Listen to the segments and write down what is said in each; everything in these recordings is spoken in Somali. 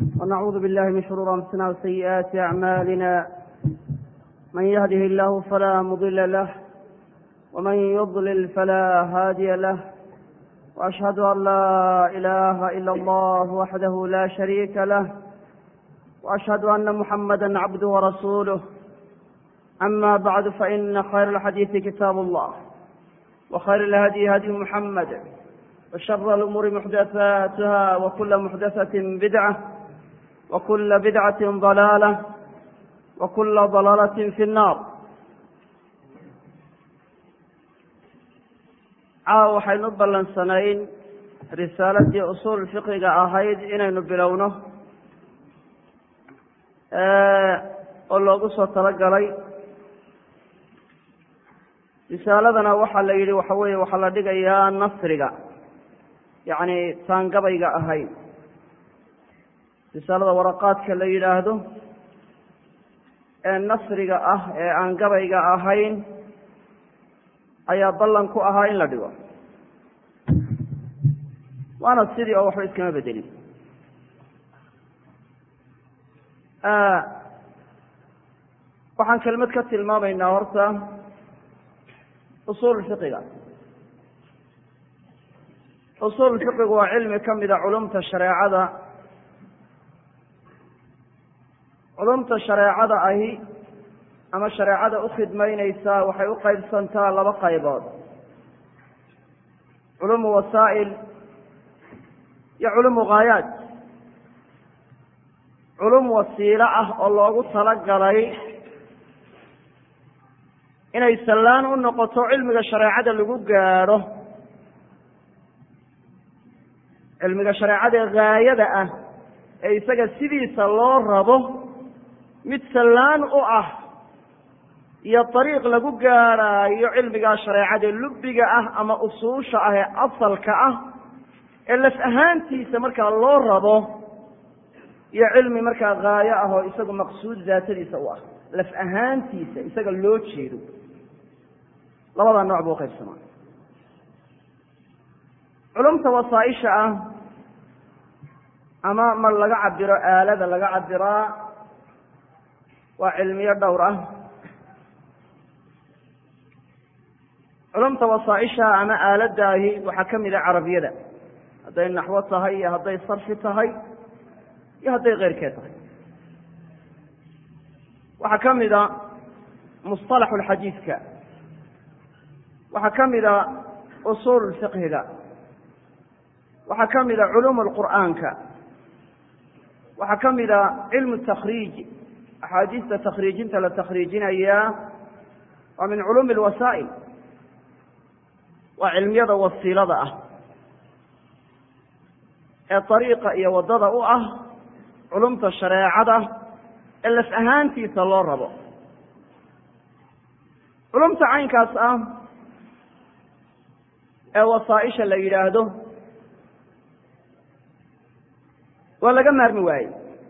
ونعوذ بالله من شرور أنفسنا وسيئات أعمالنا من يهده الله فلا مضل له ومن يضلل فلا هادي له وأشهد أن لا إله إلا الله وحده لا شريك له وأشهد أن محمدا عبده ورسوله أما بعد فإن خير الحديث كتاب الله وخير الهدي هدي محمد وشر الأمور محدثاتها وكل محدثة بدعة وكل بدعة ضلالة وكل ضلالة في النار caawa waxaynu u ballansanayn risaaladii usuul fiqiga ahayd inaynu bilowno oo loogu soo talagalay risaaladana waxaa la yidhi waxa weeye waxaa la dhigayaa nasriga yacni taangabayga ahayn risaalada waraqaadka la yidhaahdo ee nasriga ah ee aan gabayga ahayn ayaa ballan ku ahaa in la dhigo waana sidii oo waxba iskama bedelin waxaan kelmad ka tilmaamaynaa horta usuul fiqiga usuul fiqigu waa cilmi ka mida culumta shareecada culumta shareecada ahi ama shareecada u khidmaynaysaa waxay u qaybsantaa laba qaybood culumu wasaa'il iyo culumu ghaayaat culum wasiilo ah oo loogu talagalay inay sallaan u noqoto cilmiga shareecada lagu gaadho cilmiga shareecada ghaayada ah ee isaga sidiisa loo rabo mid sallaan u ah iyo dariiq lagu gaadhaayo cilmigaa shareecada lubbiga ah ama usuusha ah ee asalka ah ee laf ahaantiisa markaa loo rabo iyo cilmi markaa haayo ah oo isagu maqsuud daatadiisa u ah laf ahaantiisa isaga loo jeedo labadaa nooc buu qaybsamaa culumta wasaaisha ah ama mar laga cabiro aalada laga cabiraa waa cilmiyo dhowr ah culumta wasaaisha ama aaladaahi waxaa ka mid a carabiyada hadday naxwo tahay iyo hadday sarfi tahay iyo hadday keyrkeed tahay waxaa ka mida musطalaxu lxadiidka waxaa ka mida usuul fiqhiga waxaa ka mida culuum lqur'aanka waxaa ka mida cilmu takriij axaadiista takhriijinta la takhriijinayaa waa min culuumi lwasaa'il waa cilmiyada wasiilada ah ee dariiqa iyo waddada u ah culumta shareecada ee laf ahaantiisa loo rabo culumta caynkaas ah ee wasaaisha la yidhaahdo waa laga maarmi waayey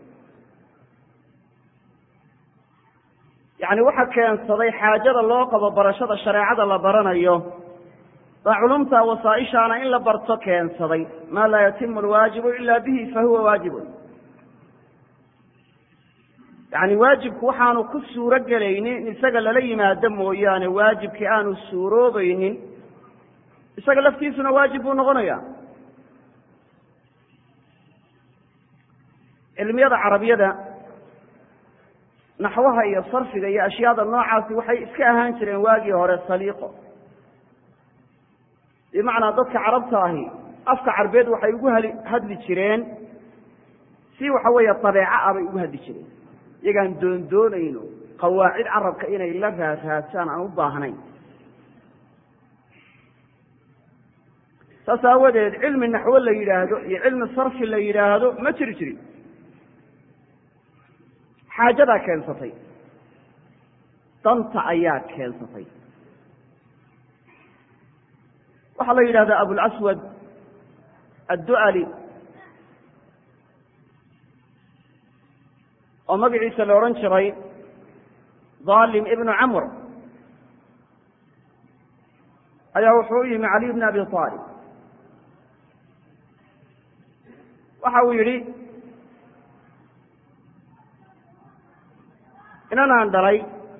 yacni waxa keensaday xaajada loo qabo barashada shareecada la baranayo baa culumta wasaaishaana in la barto keensaday maa laa yatimu alwaajibu ila bihi fahuwa waajibun yacni waajibku waxaanu ku suuro gelaynin in isaga lala yimaado mooyaane waajibkii aanu suuroobaynin isaga laftiisuna waajib buu noqonaya cilmiyada carabiyada naxwaha iyo sarfiga iyo ashyaada noocaasi waxay iska ahaan jireen waagii hore saliiqo bimacnaa dadka carabta ahi afka carbeed waxay ugu hali hadli jireen si waxa weeye dabeeco ah bay ugu hadli jireen iyagaan doondoonayno qawaacid carabka inay la raaraadsaan aan u baahnayn saas aawadeed cilmi naxwo la yidhaahdo iyo cilmi sarfi la yidhaahdo ma jiri jirin xaajadaa keensatay danta ayaa keensatay waxaa la yidhahdaa abulcaswad addu'ali oo magaciisa la odhan jiray dhalim ibnu camr ayaa wuxuu u yimi caliy bn abi aalib waxa uu yidhi inanaan dhalay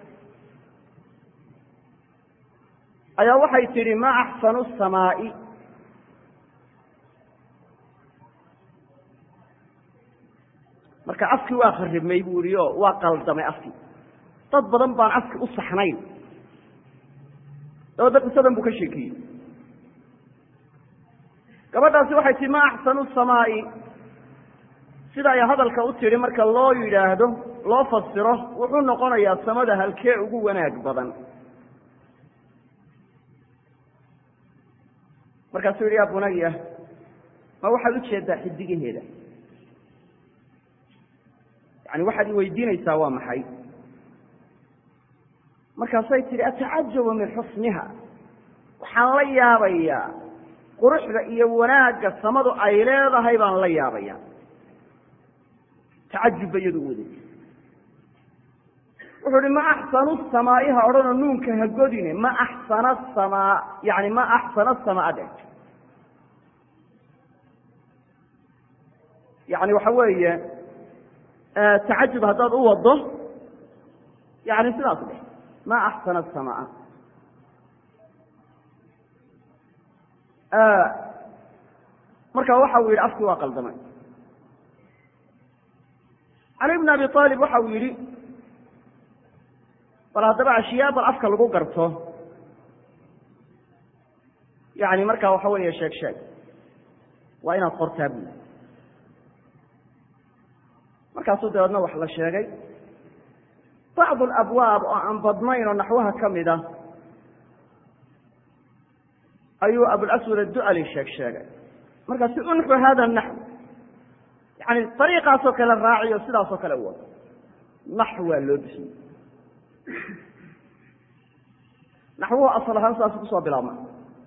ayaa waxay tidhi ma axsanu samaa'i marka afkii waa kharibmay buu yihi o waa qaldamay afkii dad badan baan afki u saxnayn dabadda qisadan buu ka sheekiyey gabadhaasi waxay tihi ma axsanu samaa'i sida ay hadalka u tidhi marka loo yidhaahdo loo fasiro wuxuu noqonayaa samada halkee ugu wanaag badan markaasuu yidhi ya bunaya ma waxaad ujeedaa xidigaheeda yani waxaad i weydiinaysaa waa maxay markaasay tidhi atacajabu min xusniha waxaan la yaabayaa quruxda iyo wanaagga samadu ay leedahay baan la yaabaya tacajubba iyadu waday wuxuu uhi ma axsanu samaa'iha odhanoo nuunka ha godine ma axsana samaa yani ma axsana samaa dhe yani waxa weeye tacajub haddaad u wado yani sidaas dheh ma axsana samaa marka waxa uu yidhi afkii waa qaldamay cali bn abi aalib waxa uu yidhi bal haddaba ashiyaa bal afka lagu garto yani markaa waxa weeye sheeg sheeg waa inaad qortaa buli markaasuu dabeedna wax la sheegay bacdu alabwaab oo aan badnayn oo naxwaha ka mid a ayuu abulaswad addu'ali sheeg sheegay markaasu unxu hada naxw yani ariiqaasoo kale raaciyo sidaasoo kale u wado naxw waa loo bixiyey naxwuhu asal ahaan sidaas kusoo bilaabma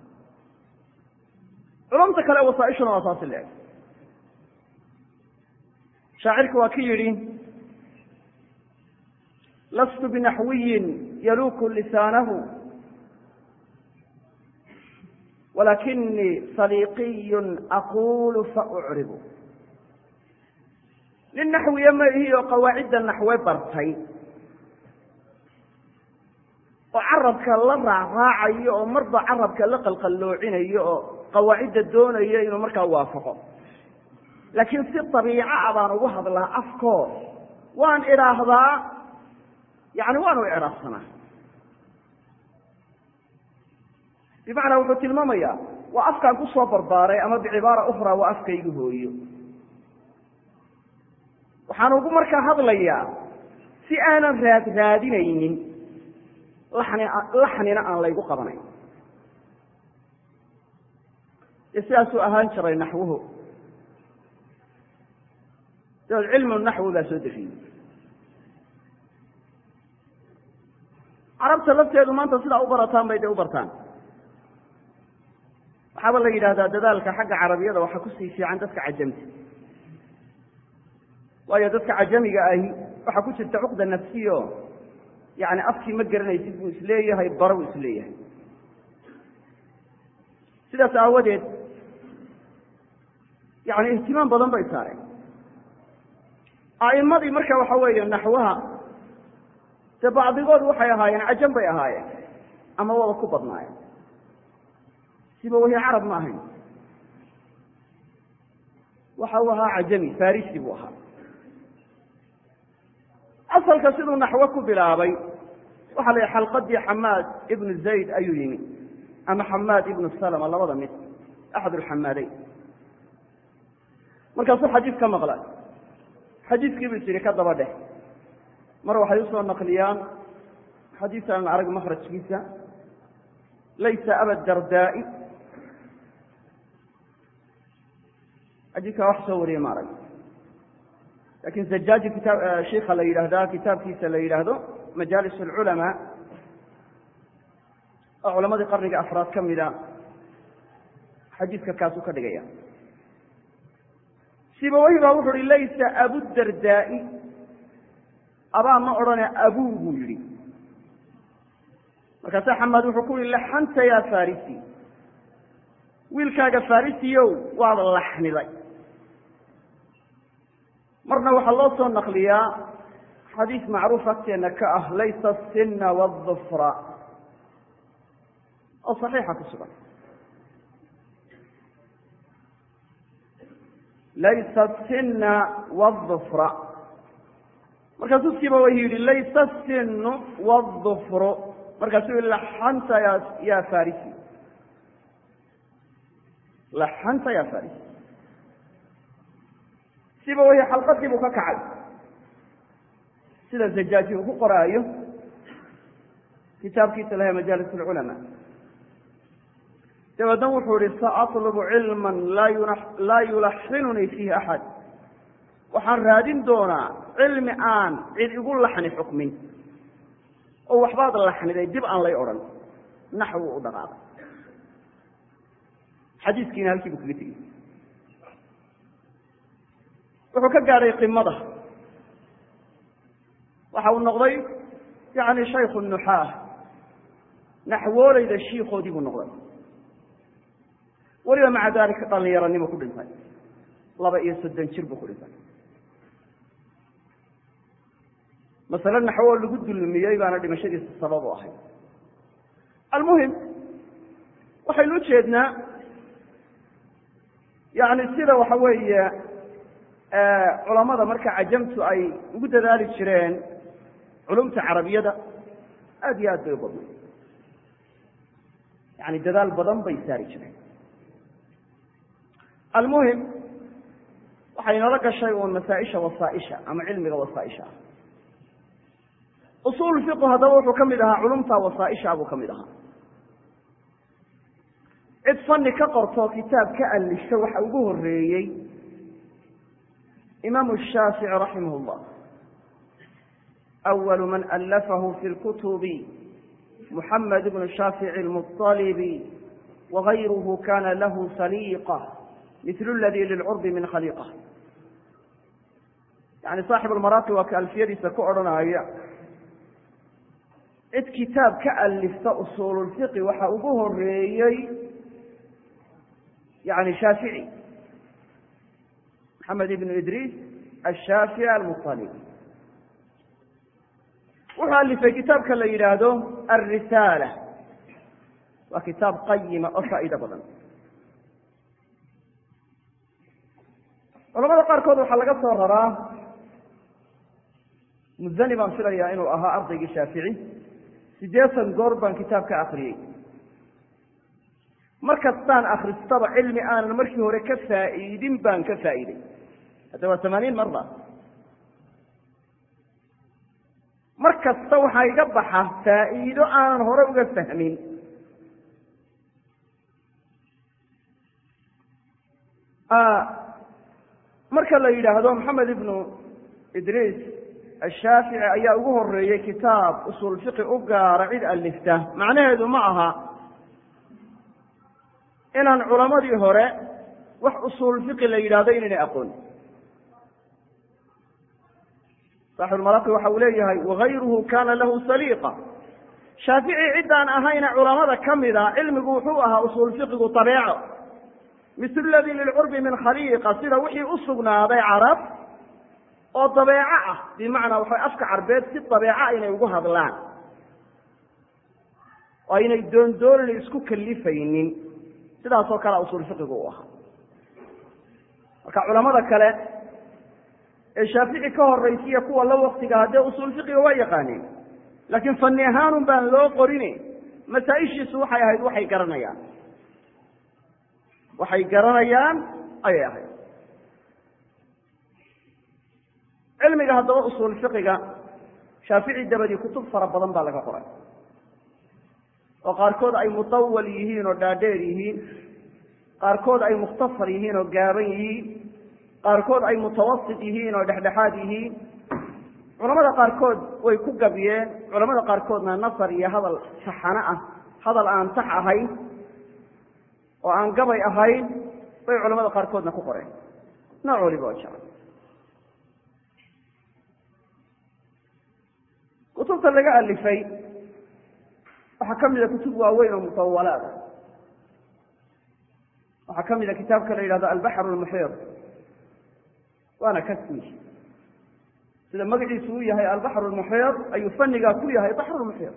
culumta kale wasaaishuna waa saasi leeg shaacirku waa ki yidhi lastu binaxwiyin yaluuku lisaanahu walakinii saliiqiyun aquulu faucribu nin naxwiye ma ihi oo qawaacidda naxwe bartay oo carabka la raacraacayo oo marba carabka la qalqalloocinayo oo qawaacidda doonayo inuu markaa waafaqo laakiin si dabiica a baan ugu hadlaa afkoo waan idhaahdaa yani waanu icraabsanaa bimacnaa wuxuu tilmaamayaa waa afkaan ku soo barbaaray ama bicibaara ukhraa waa afkaygu hooyo waxaan ugu markaa hadlayaa si aanan raad raadinaynin laxni laxnina aan laygu qabanayn dee sidaasuu ahaan jiray naxwuhu dabeed cilmu naxwi baa soo defiyey carabta lafteedu maanta sidaa u barataan bay dee u bartaan waxaaba la yidhahdaa dadaalka xagga carabiyada waxaa kusii fiican dadka cajamta waayo dadka cajamiga ahi waxaa ku jirta cuqda nafsiyo yani afkii ma garanaysid buu isleeyahay bara buu isleeyahay sidaas aawadeed yani ihtimaam badan bay saareen a'imadii marka waxa weeye naxwaha dee bacdigood waxay ahaayeen cajam bay ahaayeen ama waba ku badnaayeen siba wahi carab ma ahayn waxa uu ahaa cajami farisi buu ahaa asalka siduu naxwo ku bilaabay waxaa la yihi xalqadii xamaad ibnu zayd ayuu yimi ama xamaad ibnu salama labada mid axad ulxamaadeyn markaasuu xadiis ka maqlay xadiiskii buu tiri ka daba dheh mar waxay usoo naqliyaan xadiis aan arag makrajkiisa laysa aba dardaa'i xadiiskaa wax soo wariye ma arag lakin zajaaji kitaab sheika la yidhaahda kitaabkiisa la yidhaahdo majaalis alculamaa oo culamadii qarniga afraad ka mida xadiiska kaasuu ka dhigaya sibawahi baa wuxu uhi laysa abudardaa'i abaa ma odhane abuu buu yidhi markaasa xamaad wuxuu ku yihi laxanta ya farisi wiilkaaga farisiyow waad laxniday marna waxaa loo soo naqliyaa xadiis macruuf agteena ka ah laysa asinna waadufra oo saxiixa ku sugan laysa asinna waadufra markaasuu siba wa yidhi laysa asinu waadufru markaasuu yihi laxanta ya ya farisi laxanta ya farisi siba wahi xalqadii buu ka kacay sida zajaaji uu ku qoraayo kitaabkiisa laha majaalis اlculamaa dabeedna wuxuu ihi saatlubu cilma laa yulaxinunii fiihi axad waxaan raadin doonaa cilmi aan cid igu laxni xukmin oo waxbaad laxniday dib aan lay odhan naxwu u dhaqaaqay xadiiskiina halkii buu kaga tegey wuxuu ka gaadhay qimada waxa uu noqday yani shayku nuxaah naxwooleyda shiikoodii buu noqday weliba maca dalika dhalinyaranimo ku dhintay laba iyo soddon jir buu ku dhintay masale naxwo lagu dulmiyey baana dhimashadiisa sabab u ahayd almuhim waxaynu ujeednaa yani sida waxa weeye culamada marka cajamtu ay ugu dadaali jireen culumta carabiyada aad iyo aad bay u badnay yani dadaal badan bay saari jireen almuhim waxay nala gashay uun masaaisha wasaaisha ama cilmiga wasaaisha ah usul fiqu haddaba wuxuu ka mid ahaa culumta wasaaisha buu ka mid ahaa cid fani ka qorto kitaab ka alifta waxa ugu horeeyey imaamu shaafici raximah اllah أول من ألفه في الكتب محمد بن شافع المطلب وغيره كان له سليقة مثل الذي للعرب من خليقة يعني صاحب المراقي waa ka alfiyadiisa ku odhanaya cid kitaab ka alifta usuululfiqi waxa ugu horeeyey yani shaafici maxamed ibnu idriis ashaafici almuطalibi wuxuu alifay kitaabka la yidhaahdo alrisaala waa kitaab qayima oo faa'iido badan culamada qaarkood waxaa laga soo raraa muzani baan filayaa inuu ahaa ardaygii shaafici siddeetan goor baan kitaab ka akriyey mar kastaan akristaba cilmi aanan markii hore ka faa'iidin baan ka faa'iiday hadda waa tamaaniin marda mar kasta waxaa iga baxa faa'iido aanan hore uga fahmin marka la yidhaahdo maxamed ibnu idriis ashaafici ayaa ugu horeeyey kitaab usul fiqi u gaara cid alifta macnaheedu ma aha inaan culamadii hore wax usul fiqi la yidhahdo inaynay aqoon saaxibulmaraqi waxa uu leeyahay wagayruhu kana lahu saliiqa shaafici ciddaan ahayna culamada ka mida cilmigu wuxuu ahaa usul fiqigu tabeeco misl ladii lilcurbi min khaliiqa sida wixii u sugnaaday carab oo dabeeco ah bimacnaa waxay afka carbeed si dabeeca inay ugu hadlaan oo aynay doondoonina isku kalifaynin sidaasoo kalea usul fiqigu u ahaa marka culamada kale ee shaafici ka horaysiya kuwa la waktiga haddee usul fiqiga waa yaqaaneen laakiin fani ahaanun baan loo qorin masaa-ishiisu waxay ahayd waxay garanayaan waxay garanayaan ayay ahayd cilmiga haddaba usul fiqiga shaafici dabadii kutub fara badan baa laga qoray oo qaarkood ay mutawal yihiin oo dhaadheer yihiin qaarkood ay mukhtasar yihiin oo gaaban yihiin qaarkood ay mutawasit yihiin oo dhexdhexaad yihiin culamada qaarkood way ku gabiyeen culamada qaarkoodna nasar iyo hadal taxano ah hadal aan tax ahayn oo aan gabay ahayn bay culamada qaarkoodna ku qoreen nooc waliba oo jecel kutubta laga alifay waxaa ka mida kutub waaweyn oo mutawalaad ah waxaa ka mida kitaabka la yidhahdo albaxr lmuxiir waana kasmi sida magaciisu u yahay albaxru lmuxiir ayuu fanigaa ku yahay baxru lmuxiir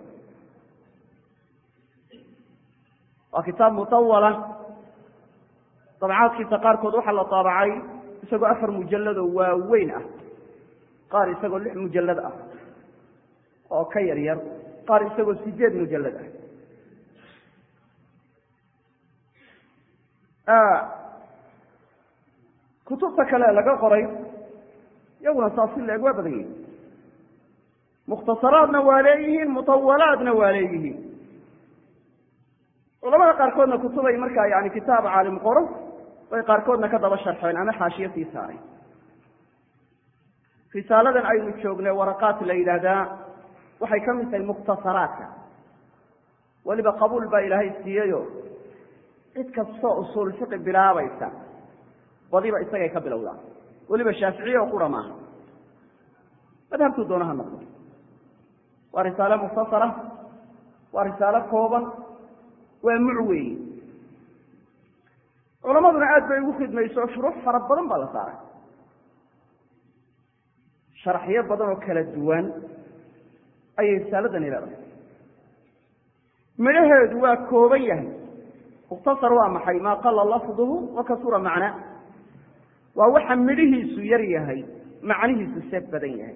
waa kitaab mutawala dabcaadkiisa qaarkood waxaa la taabacay isagoo afar mujalladoo waaweyn ah qaar isagoo lix mujallad ah oo ka yar yar qaar isagoo sideed mujallad ah kutubta kale laga qoray iyaguna saas si la-eg waa badan yihin mukhtasaraadna waa leeyihiin mutawalaadna waa leeyihiin culamada qaarkoodna kutubay markaa yani kitaab caalim qoro bay qaarkoodna ka daba sharxeen ama xaashiyo sii saaray risaaladan aynu joognay waraqaat la yidhaahdaa waxay ka mid tahay mukhtasaraadka weliba qabuul baa ilaahay siiyeyo cid kastoo usuul fiqi bilaabaysa badiba isagay ka bilowdaa weliba shaaficiye oo qura maaha madhabtuu doona ha noqdo waa risaale mukhtasara waa risaalo kooban waa muc weeye culamaduna aad bay ugu khidmayso shuruux fara badan baa la saaray sharaxyo badan oo kala duwan ayay risaaladani leedahay midhaheedu waa kooban yahay mukhtasar waa maxay maa qala lafduhu wa kasura macnaa waa waxa midhihiisu yar yahay macnihiisu see badan yahay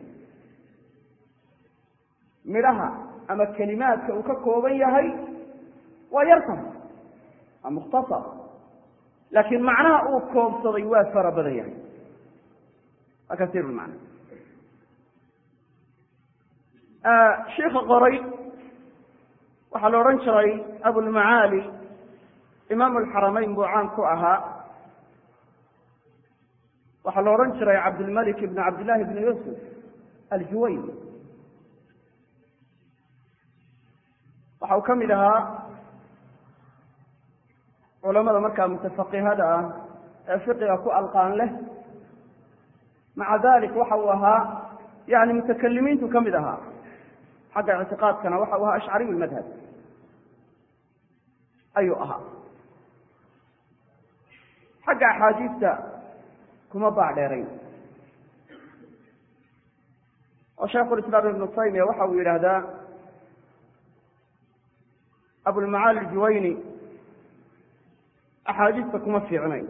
midhaha ama kelimaadka uu ka kooban yahay waa yartahay waa mukhtasar laakiin macnaha uu koobsaday waa fara badan yahay waa kasiir lmacna shiika qoray waxaa la odhan jiray abulmacaali imaam alxaramayn buu caan ku ahaa waxaa la odhan jiray cabdilmalik ibn cabdillahi ibn yuusuf aljuwayni waxa uu ka mid ahaa culamada markaa mutafaqihada ah ee fiqiga ku alqaan leh maca dalik waxa uu ahaa yani mutakalimiintu ka mid ahaa xagga ictiqaadkana waxa uu ahaa ashcariy lmadhab ayuu ahaa xagga axaadiista kuma baacdheerayn oo shaykhulislaam ibnu taymiya waxa uu yidhaahdaa abulmacaali juwayni axaadiista kuma fiicnayn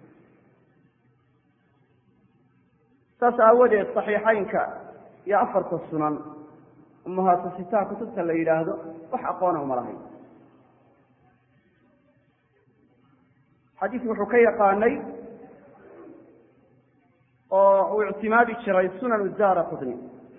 saas aawadeed saxiixaynka iyo afarta sunan umahaatusitaha kutubta la yidhaahdo wax aqoona uma lahayn xadiis wuxuu ka yaqaanay oo uu ictimaadi jiray sunan daara qudni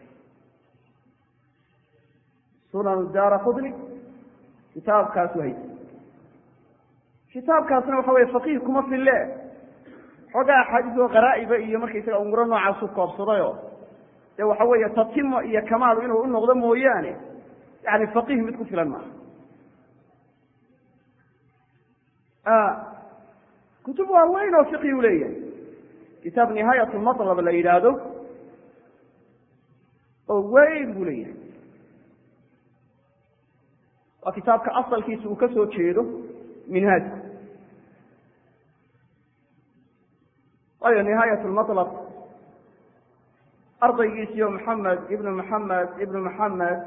sunan daara qudni kitaabkaasu haysa kitaabkaasna waxa weye faqiih kuma fille xoogaa axaadiis oo qaraa'iba iyo markaysaga umuro noocaasu koobsadayo dee waxa weeye tatimo iyo kamaalu inuu u noqdo mooyaane yani faqiih mid ku filan maaha kutub waaweyn oo fiqi u leeyahay kitaab nihaayat lmatlab la yidhaahdo oo weyn buu leeyahay waa kitaabka asalkiisa uu ka soo jeedo minhaajku waayo nihaayat lmatlab ardaygiisiyo maxamed ibnu maxamed ibnu maxamed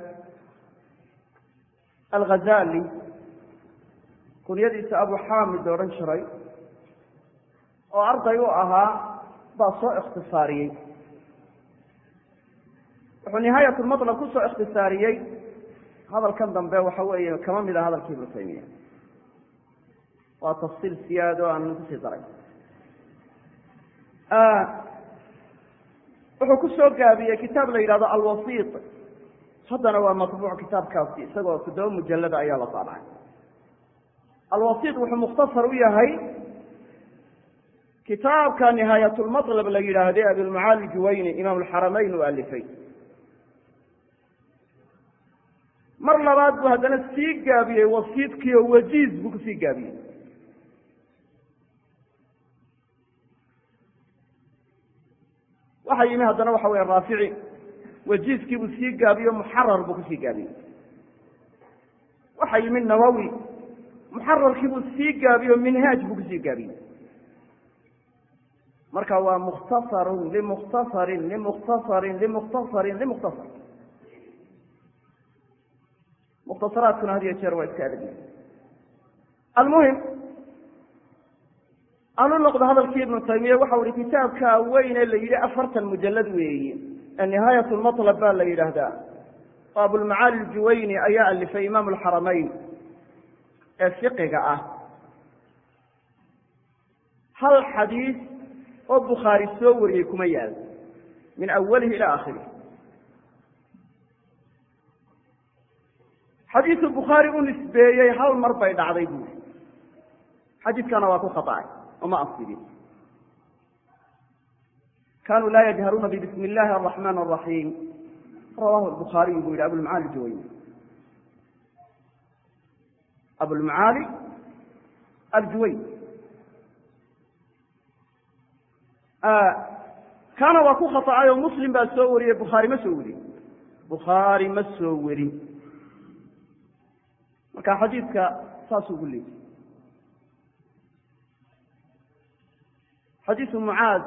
alghazali kunyadiisa abu xaamid la odhan jiray oo arday u ahaa baa soo ikhtisaariyey wuxuu nihaayat lmatlab ku soo ikhtisaariyey hadalkan dambe waxa weeye kama mid ah hadalkii ibnu taymiya waa tafsiil siyaado aan kusii daray wuxuu ku soo gaabiyey kitaab la yidhahdo alwasiit haddana waa matbuuc kitaabkaasi isagoo toddoba mujallada ayaa la saabacay alwasiit wuxuu mukhtasar u yahay kitaabka nihaayatulmatlab la yidhaahde abilmacaali juwayni imaam alxaramayn uu alifay mar labaad buu haddana sii gaabiyey wasiidkii oo wajiiz buu kusii gaabiyey waxaa yimi haddana waxa weye raafici wajiiskii buu sii gaabiyo muxarar buu kusii gaabiyey waxaa yimi nawowi muxararkii buu sii gaabiyo minhaaj buu kusii gaabiyey marka waa mukhtasarun limukhtasarin limukhtasarin limukhtasarin limukhtasar mukhtasaraadkuna had iyo jeer waa iska adag almuhim anu noqdo hadalkii ibnu taymiya waxa uhi kitaabka weyne la yidhi afartan mujalad weeye nihaayat lmatlab baa la yidhaahdaa oo abulmacaali aljuwayni ayaa alifay imaamu alxaramayn ee fiqiga ah hal xadiis oo bukhaari soo wariyey kuma yaal min awalihi ila akhirih xadiisu bukhaari u nisbeeyey hal mar bay dhacday buuri xadiiskana waa ku khaطacay oma asibin kanuu laa yajharuuna bbismi اllahi الرaحman الرaحيim rawahu الbukhaariyu buu yihi abulmacaali juwayni abulmacaali aljuwayn kaana waa ku khaطacay oo muslim baa soo wariyey bukhaari ma soo werin bukhaari ma soo werin marka xadiidka saasuu gu leeyay xadiisu mucaad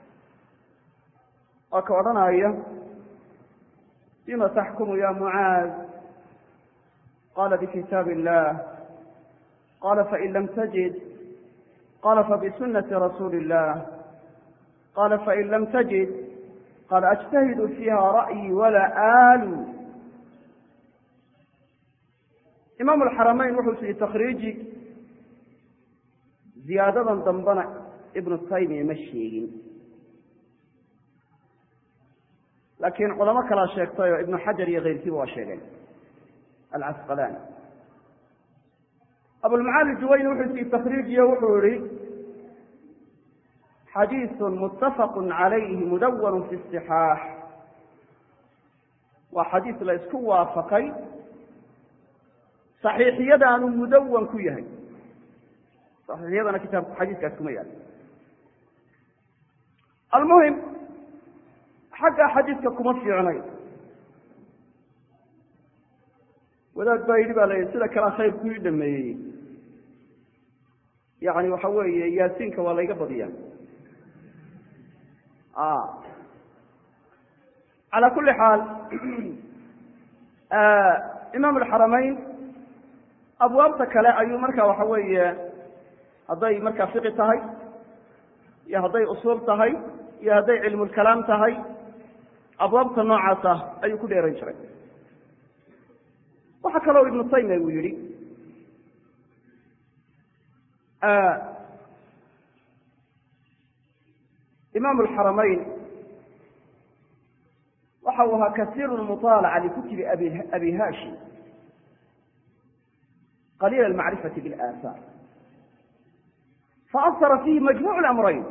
waa ka odhanaya bima taxkumu ya mucaad qala bkitaab illah qala fain lam tajid qala fabisunati rasuuli illah qala fain lam tajid qala ajtahidu fiiha ra'yi wala aalu imaamu alxaramayn wuxuu sihi takriiji ziyaadadan dambena ibnu taymiya ma sheegin laakiin culamo kalaa sheegtay oo ibnu xajar iyo keyrkiiba waa sheegeen alcasqalaani abulmacaali juwayni wuxuu sihi takriijiyo wuxuu yihi xadiiثu mutafaq calayhi mudawan fi istixaax waa xadiis la isku waafaqay saxiixiyadaanu mudawan ku yahay saxiixiyadana kitaabku xadiiskaas kuma yaal almuhim xagga xadiiska kuma fiicnay wadaad baa yidhi ba la yidhi sida kalea khayrku ii dhameeyey yani waxa weeye yaasiinka waa layga badiya calى kuli xaal imaam alxaramayn abwaabta kale ayuu marka waxa weeye hadday markaa fiqi tahay iyo hadday usuul tahay iyo hadday cilmulkalaam tahay abwaabta noocaasa ayuu ku dheeran jiray waxaa kaloo ibnu taymiya uu yihi imaam alxaramayn waxa uu ahaa kasiiru lmuطaalaca likutubi abi hashim qaliila almacrifati biاlaahaar faasara fiihi majmuc lamrayn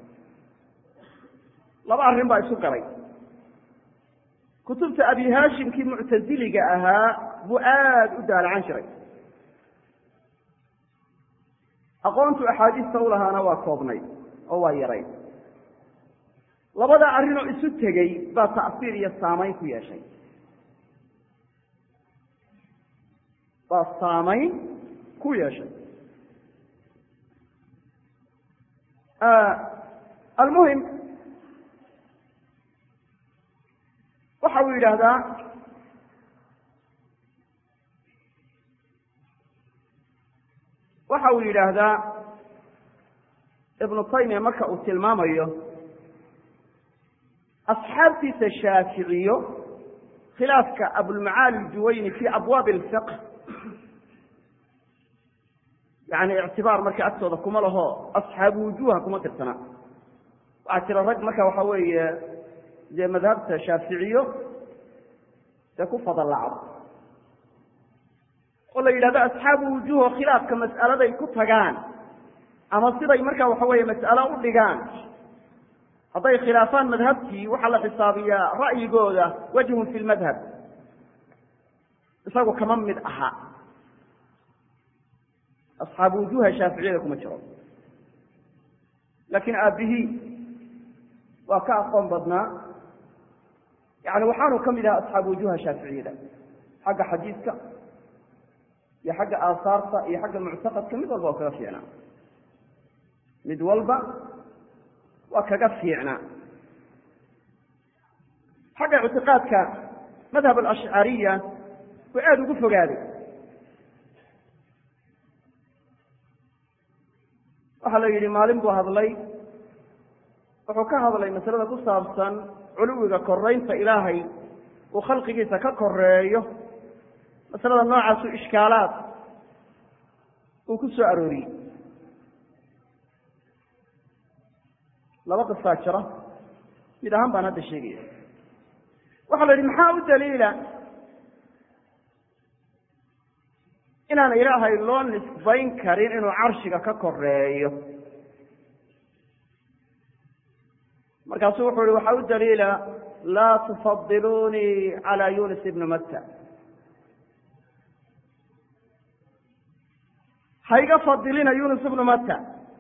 laba arrin baa isu galay kutubta abi hashimkii muctaziliga ahaa buu aada u daalacan jiray aqoontu axaadiista u lahaana waa koobnay oo waa yaray labada arrinoo isu tegey baa ta'siir iyo saamayn ku yeeshay baa saamayn ku yeeshay almuhim waxa uu yidhaahdaa waxa uu yidhaahdaa ibnu taymiya marka uu tilmaamayo asxaabtiisa shaaficiyo khilaafka abulmacaali aljuwayni fi abwaabi alfiq yani ictibaar marka agtooda kuma laho asxaabu wujuha kuma tirsana waxaa jira rag marka waxa weeye dee madhabta shaaficiyo dee ku fadallacdo oo la yidhahdo asxaabu wujuho khilaafka mas'aladay ku tagaan ama siday marka waxa weeye mas'alo u dhigaan hadday khilaafaan madhabtii waxaa la xisaabiyaa ra'yigooda wajhun fi lmadhab isagu kama mid aha asxaabu wujuha shaaficiyada kuma jiro laakiin aabihii waa ka aqoon badnaa yani waxaanu ka mid ahaa asxaabu wujuha shaaficiyada xagga xadiiska iyo xagga aasaarta iyo xagga muctaqadka mid walba oo kaga fiicnaa mid walba waa kaga fiicnaa xagga ictiqaadka madhab alashcariya waa aada ugu fogaaday waxaa la yidhi maalin buu hadlay wuxuu ka hadlay masalada ku saabsan culuwiga koraynta ilaahay uu khalqigiisa ka koreeyo masalada noocaasu ishkaalaad uu ku soo arooriyey laba qisaa jira mid ahaan baan hadda sheegaya waxaa la yidhi maxaa u daliila inaan ilaahay loo nisbayn karin inuu carshiga ka koreeyo markaasuu wuxuu yihi waxaa u daliila laa tufadilunii calى yunis ibni matta hayga fadilina yunus ibnu matta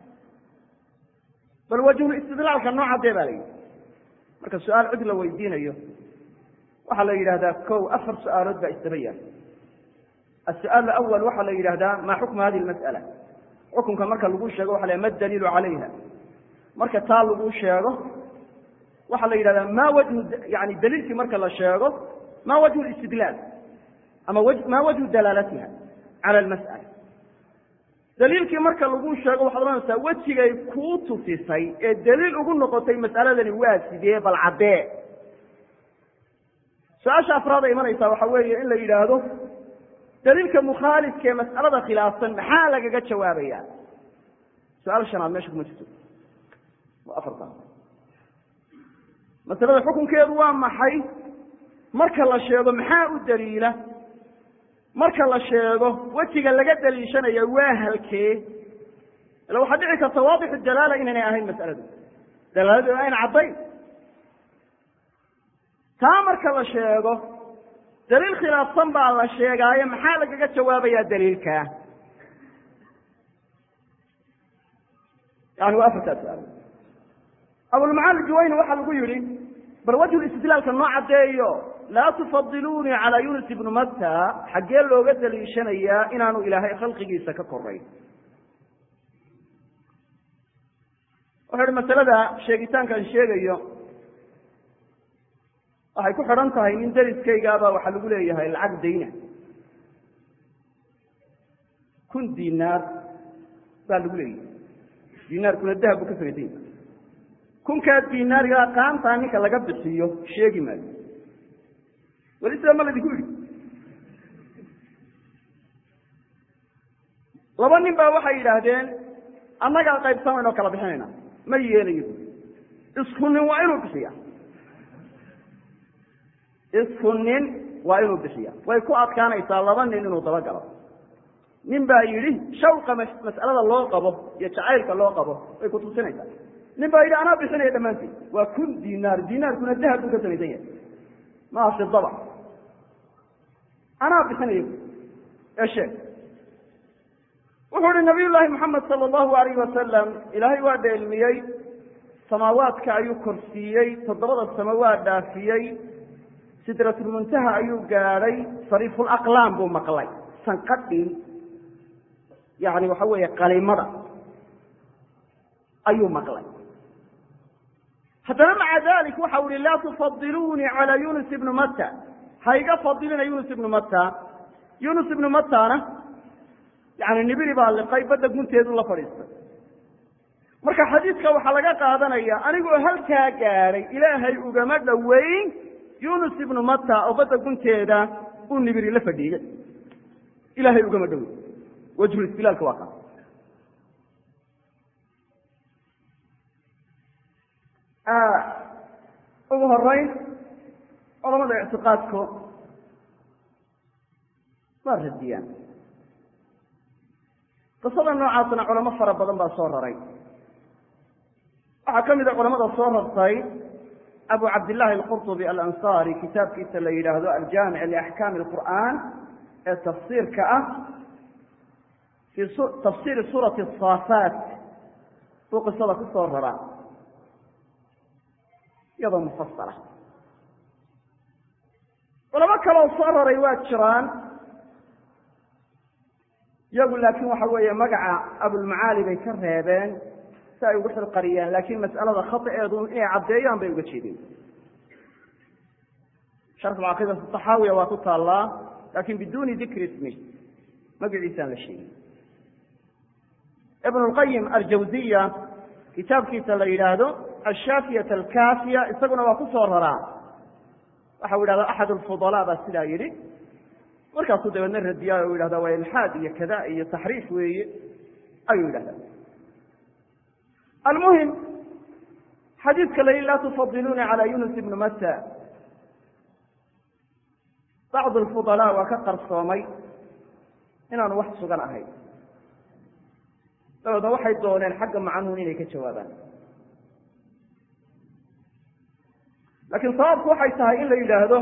bal wajhul istidlaalka noocadee baa la yidhi marka su-aal cid la weydiinayo waxaa la yidhahdaa kow afar su-aalood baa isdaba yaal السؤال الأول waxa la yidhahdaa ma xukم hadi المسألة xukunka marka lagu sheego waxa la ma daliil عalayha marka taa lagu sheego waxa la yidhahdaa ma wجه yani daliilkii marka la sheego ma wجه الاستidlاal ama ma wجه dalaalatiha عalى المسألة daliilkii marka lagu sheego waxaad ohanaysaa wejigay kuu tusisay ee daliil ugu noqotay mas'aladani waa sidee bal caddee su-aasha afraad ay imanaysaa waxa weeye in la yidhaahdo daliilka mukhaalifka ee mas'alada khilaafsan maxaa lagaga jawaabaya su-aal shanaad meesha kuma jirto waa afarta masalada xukunkeedu waa maxay marka la sheego maxaa u daliila marka la sheego wejiga laga daliishanaya waa halkee ila waxaa dhici karta waadixu dalaala inaynay ahayn mas'aladu dalaaladu ayna caddayn taa marka la sheego daliil khilaafsan baa la sheegaayo maxaa lagaga jawaabayaa daliilkaa yani waa afartaa su-aal abulmacaali juwayni waxaa lagu yihi bal wajhu istidlaalka noo caddeeyo laa tufadilunii calaa yunus ibnu matta xaggee looga daliishanayaa inaanu ilaahay khalqigiisa ka korayn wuxuu ihi masalada sheegitaankaan sheegayo waxay ku xidhan tahay nin deriskaygaabaa waxaa lagu leeyahay lacag dayna kun dinaar baa lagu leeyahay dinaarkuna dahab buu ka samaysan yahay kunkaa dinaarigaa qaantaa ninka laga bixiyo sheegi maayo weli sidaa ma laydinku yidhi laba nin baa waxay yidhaahdeen annagaa qaybsamayna oo kala bixinayna ma yeelayo bu isku nin waa inuu bixiya isku nin waa inuu bixiya way ku adkaanaysaa laba nin inuu dabagalo nin baa yidhi shawqa mas'alada loo qabo iyo jacaylka loo qabo way kutusinaysaa nin baa yidhi anaa bixinaya dhammaanteed waa kun dinaar dinaarkuna dahab buu ka samaysan yahay maa fidaba anaa bixinaya ee sheeg wuxuu ihi nabiy llaahi moxamed sala allahu alayh wasalam ilaahay waa dheelmiyey samaawaadka ayuu korsiiyey toddobada samo waa dhaafiyey sidratulmuntaha ayuu gaadhay sariifulaqlaam buu maqlay sanqadhii yani waxa weeye qalimada ayuu maqlay haddana maca dalik waxau ihi laa tufadilunii calaa yunus ibnu matta ha iga fadilina yunus ibnu matta yunus ibnu mattana yani nibiri baa liqay badda gunteedu la fadhiistay marka xadiidka waxaa laga qaadanaya anigoo halkaa gaadhay ilaahay ugama dhoweyn yunus ibnu matta oo badda gunteeda uu nibiri la fadhiiyey ilahay ugama dhoweyn wajhulistilaalka waa kaas ugu horeyn culamada ictiqaadku waa radiyaan qisada noocaasna culamo fara badan baa soo raray waxaa ka mid a culamada soo rartay abu cabdillahi alqurطubi alansari kitaabkiisa la yidhaahdo aljaamic liaxkaami alqur'an ee tafsiirka ah fii tafsiiri suurati asaafaat buu qisada ku soo raraa iyadoo mufasala culamo kaloo soo raray waa jiraan iyagu laakiin waxa weeye magaca abulmacaali bay ka reebeen si ay ugu xilqariyaan laakiin mas'alada khataeedu inay caddeeyaan bay uga jeedeen sharxu caqiidati taxaawiya waa ku taallaa lakin biduni dikri ismi magaciisaan la sheegin ibn lqayim aljawziya kitaabkiisa la yidhaahdo ashaafiyat alkaafiya isaguna waa ku soo raraa waxa u yidhahda axad alfudalaa baa sidaa yidhi markaasuu dabeedna radiyaa u yidhahda waa ilxaad iyo kada iyo taxriif weeye ayuu yidhahda almuhim xadiidka la yihi laa tufadiluuna calى yunus ibni mata bacd alfudalaa waa ka qarsoomay inaanu wax sugan ahayn dabeedna waxay dooneen xagga macanuun inay ka jawaabaan laakiin sababku waxay tahay in la yidhaahdo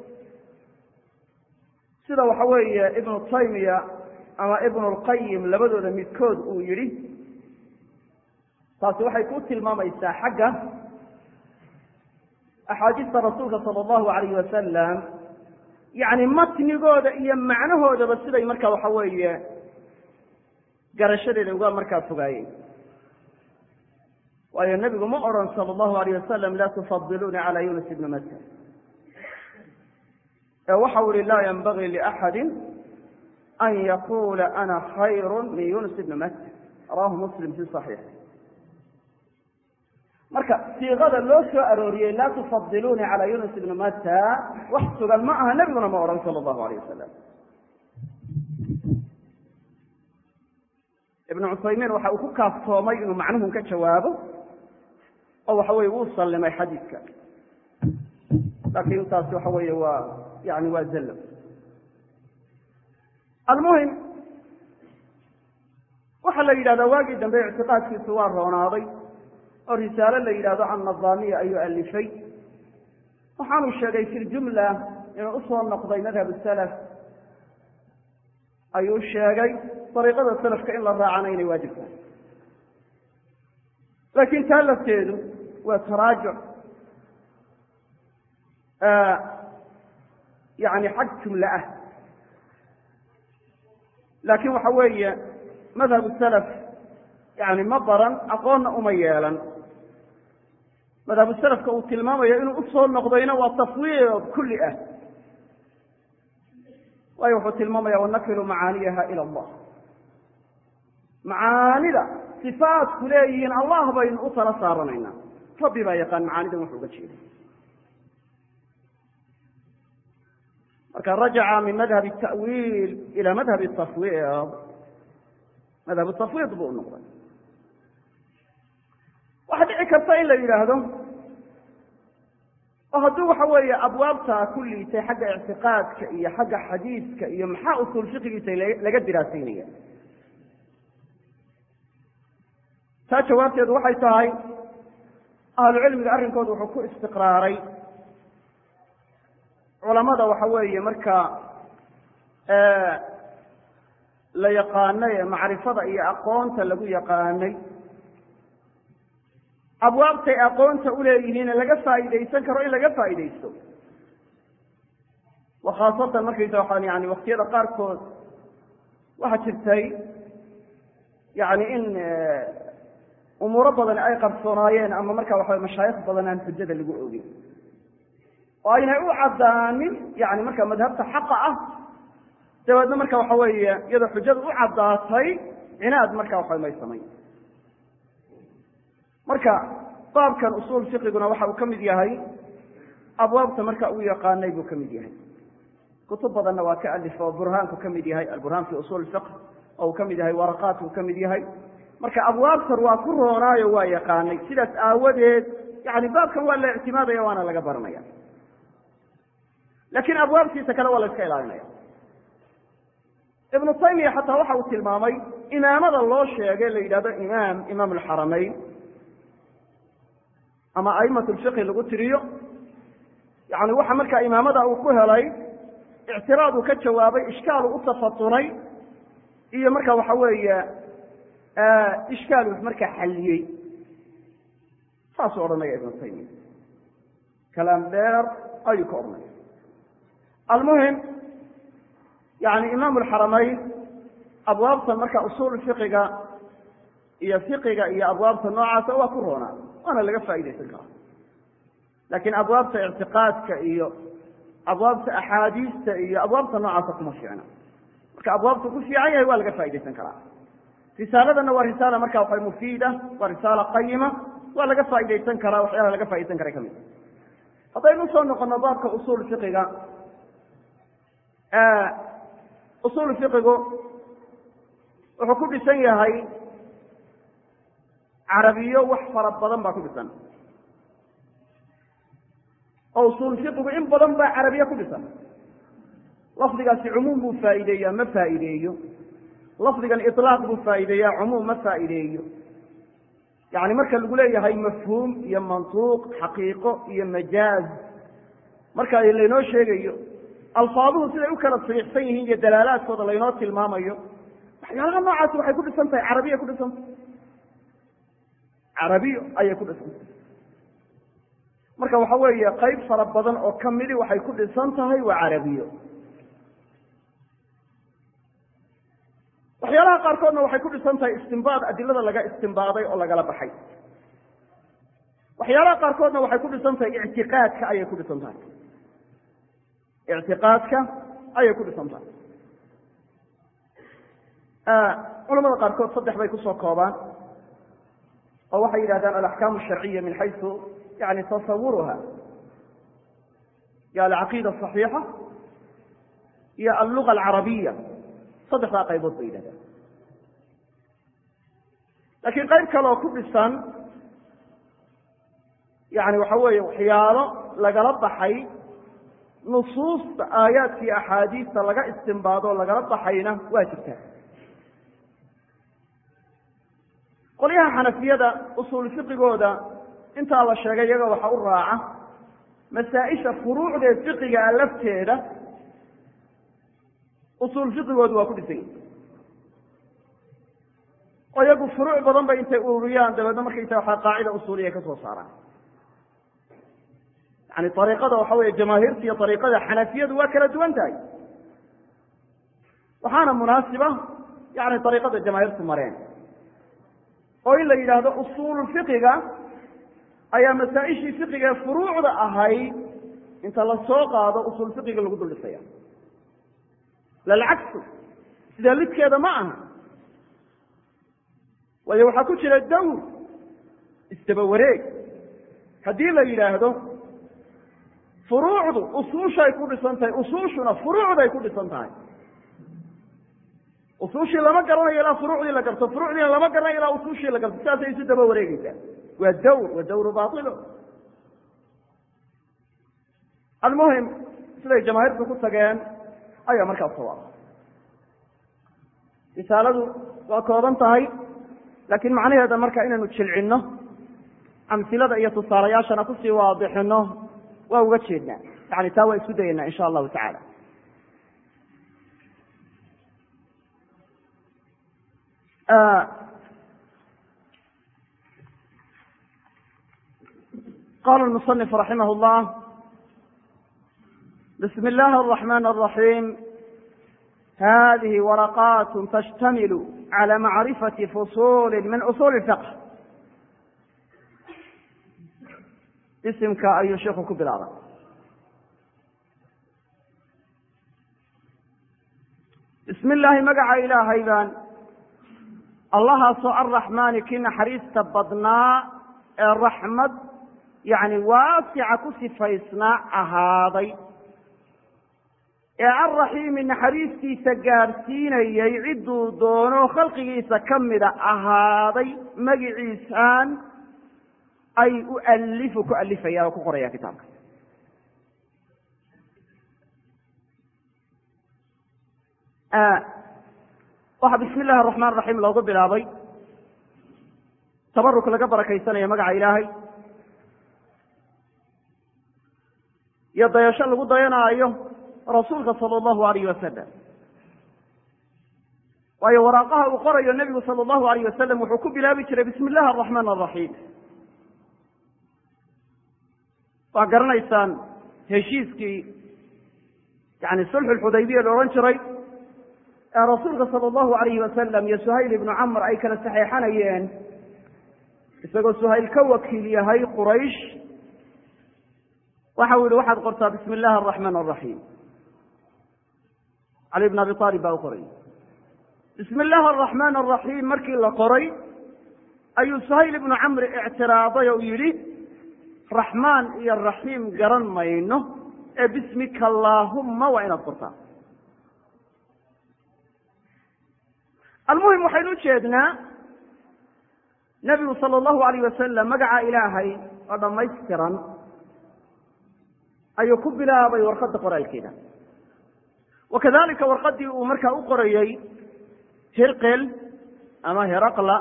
sida waxa weeye ibnu taymiya ama ibnu lqayim labadooda midkood uu yidhi taasi waxay ku tilmaamaysaa xagga axaadiista rasuulka sala allahu alayhi wasalam yacni matnigooda iyo macnahoodaba siday marka waxa weeye garashadeeda uga markaa fogaayeen waayo nebigu ma odhan sala allahu alayh wasalam laa tufadiluuna cala yunus ibni mata ee waxau ihi laa yanbagii liaxadi an yaqula ana khayru min yunus ibni mata rawahu muslim fi saxiix marka siiqada loo soo arooriyey laa tufadiluuna cala yunus ibni mata wax sugan ma aha nebiguna ma odhan sala allahu alayh wasalam ibnu cuthaymiin waxa uu ku kaaftoomay inuu macnuhun ka jawaabo oo waxa weye wuu sallimay xadiidka laakiin taasi waxa weeye waa yani waa zallo almuhim waxaa la yidhahdaa waagii dambe ictiqaadkiisu waa roonaaday oo risaalo la yidhahdo annadaamiya ayuu alifay waxaanu sheegay fi ljumla inuu usoo noqday madhab salaf ayuu sheegay dariiqada salafka in la raacana inay waajib tahay laakiin taa lafteedu waa taraajuc yani xag jumle ah laakiin waxa weeye madhabu salaf yani ma baran aqoonna uma yeelan madhabu salafka uu tilmaamayo inuu usoo noqdayna waa tafwiid kulli ah waayo wuxuu tilmaamaya wanakilu macaaniyaha ila allah macaanida sifaatku leeyihiin allah baynu u tala saaranaynaa rabbi baa yaqaan macaanidan wuxu uga jeeda marka rajaca min madhab التaأwiil ilى madhab التafwiid madhab tafwiid buu u noqday waxa dhici karta in la yidhaahdo oo hadduu waxa weeye abwaabta ku liitay xagga ictiqaadka iyo xagga xadiidka iyo maxaa usuul fiqigiisa laga diraasaynaya taa jawaabteedu waxay tahay ahlucilmiga arrinkooda wuxuu ku istiqraaray culamada waxa weeye marka la yaqaanay ee macrifada iyo aqoonta lagu yaqaanay abwaabtay aqoonta uleeyihiine laga faa'iidaysan karo in laga faa'iidaysto wa khaasatan markaysa waxaan yani waktiyada qaarkood waxaa jirtay yani in umuuro badan ay qarsoonaayeen ama marka waxa mashaayikh badan aan xujada lagu ogin oo aynay u caddaanin yani marka madhabta xaqa ah dabeedna marka waxa weeye iyadoo xujada u caddaatay cinaad marka waxa may samayn marka baabkan usuul fiqiguna waxa uu ka mid yahay abwaabta marka uu yaqaanay buu ka mid yahay kutub badanna waa ka alif oo burhaanku ka mid yahay alburhaan fi usuul fiq oo uu ka mid yahay waraqaatku ka mid yahay marka abwaabtan waa ku roonaayo waa yaqaanay sidaas aawadeed yani baabkan waa la ictimaadaya waana laga baranaya lakin abwaabtiisa kale waa la iska ilaalinaya ibnu taymiya xataa waxa uu tilmaamay imaamada loo sheegay la yidhahdo imaam imaam alxaramayn ama a'imat lfiqhi lagu tiriyo yani waxa markaa imaamada uu ku helay ictiraad uu ka jawaabay ishkaal uu u tafatunay iyo marka waxa weeye ishkaal uu markaa xalliyey saasuu odhanaya ibnu taymiya kalaam dheer ayuu ka odhanaya almuhim yani imaam alxaramayn abwaabtan marka usuul fiqiga iyo fiqiga iyo abwaabta noocaasa waa ku roonaa waana laga faa'idaysan karaa laakiin abwaabta ictiqaadka iyo abwaabta axaadiista iyo abwaabta noocaasa kuma fiicna marka abwaabta ku fiican yahay waa laga faa'idaysan karaa risaaladana waa risaala marka waxa mufiida waa risaala qayima waa laga faa'idaysan karaa waxyaalaha laga faa'idaysan karay kamid haddaynu usoo noqono baabka usuul fiqiga usuul fiqigu wuxuu ku dhisan yahay carabiyo wax fara badan baa ku dhisan oo usuul fiqigu in badan baa carabiye ku dhisan lafdigaasi cumuum buu faa'iideeyaa ma faa'iideeyo lafdigan ilaaq buu faa'iideeyaa cumuum ma faa'iideeyo yani marka lagu leeyahay mafhuum iyo mantuuq xaqiiqo iyo majaaz marka laynoo sheegayo alfaaduhu siday u kala sariixsan yihiin iyo dalaalaadkooda laynoo tilmaamayo waxyaalaha noocaasi waxay ku dhisan tahay carabiya ku dhisan tahay carabiyo ayay ku dhisan tahay marka waxa weeye qayb fara badan oo kamidi waxay ku dhisan tahay waa carabiyo waxyaalaha qaarkoodna waxay ku dhisan tahay istimbaad adilada laga istimbaaday oo lagala baxay waxyaalaha qaarkoodna waxay ku dhisan tahay ictiqaadka ayay ku dhisan tahay ictiqaadka ayay ku dhisan tahay culamada qaarkood saddex bay kusoo koobaan oo waxay yidhahdaan alaxkaamu asharciya min xaysu yani tasawuruha iyo alcaqiida asaxiixa iyo alluga alcarabiya saddexdaa qaybood bay yidhahdaan laakiin qayb kaleoo ku dhisan yani waxa weeye waxyaalo lagala baxay nusuusta aayaadka iyo axaadiista laga istimbaado lagala baxayna waa jirtaa qolyaha xanafiyada usuul fiqigooda intaa la sheegay iyaga waxa u raaca masaa-isha furuucdee fiqigaa lafteeda usuul fiqigoodu waa ku dhisan yahi oo iyagu furuuc badan bay intay ururiyaan dabeedna markaysa waxaa qaacida usuuliya ka soo saaraan yani ariiqada waxa weeye jamaahiirta iyo ariiqada xanafiyadu waa kala duwan tahay waxaana munaasiba yani ariiqada jamaahiirtu mareen oo in la yidhaahdo usuulu fiqiga ayaa masaa-ishii fiqiga ee furuucda ahayd inta la soo qaado usuul fiqiga lagu dul dhisaya lalcagsu sidaa lidkeeda ma aha waayo waxaa ku jira dawr isdaba wareeg haddii la yidhaahdo furuucdu usuushay ku dhisan tahay usuushuna furuucday ku dhisan tahay usuushii lama garanayo ilaa furuucdii la garto furuucdiina lama garanayo ilaa usuushii la garto sidaasay isu daba wareegeysaa waa dawr wa dawru bailo almuhim siday jamaahiirtu ku tageen ayaa markaas sawaaba risaaladu waa kooban tahay laakiin macnaheeda marka inaynu jilcinno amsilada iyo tusaalayaashana kusii waadixino waa uga jeednaa yani taa waa isku dayeynaa insha allahu tacaala qala المصنف raximah اllah bsm اllahi الرحmn الرaحيم hadihi waraqat تshtamil عlى macrifaةi fصul min usul الفqه isimka ayuu shiku ku bilaabay bismi illaahi magaca ilaahay baan allahaasoo arraxmaani kii naxariista badnaa ee raxmad yani waasica ku sifaysnaa ahaaday ee alraxiimi naxariistiisa gaadhsiinayay cidduu doono khalqigiisa ka mida ahaaday magiciisaan ay u alifu ku alifaya oo ku qoraya kitaabka waxaa bismi illahi araxmaan raxiim loogu bilaabay tabaruk laga barakaysanayo magaca ilaahay iyo dayasho lagu dayanaayo rasuulka sala allahu alayh wasalam waayo waraaqaha uu qorayo nebigu sala allahu alayh wasalam wuxuu ku bilaabi jiray bismi illahi araxmaan araxiim waa garanaysaan heshiiskii yani sulxu lxudaybiya la odhan jiray ee rasuulka sala allahu alayhi wasalam iyo suhayl ibnu camr ay kala saxeexanayeen isagoo suhayl ka wakiil yahay quraysh waxa uu yihi waxaad qortaa bismi illahi araxmaan araxiim cali bn abi aalib baa u qoray bismi illaahi araxmaan araxiim markii la qoray ayuu suhayl ibnu camri ictiraaday oo yidhi raxmaan iyo raxiim garan mayno ee bismika allaahumma waa inaad qortaa almuhim waxaynu ujeednaa nebigu sala allahu alayh wasalam magaca ilaahay oo dhammaystiran ayuu ku bilaabay warqadda qoraalkeeda wa kadalika warqaddii uu markaa u qorayey hirqel ama heraqla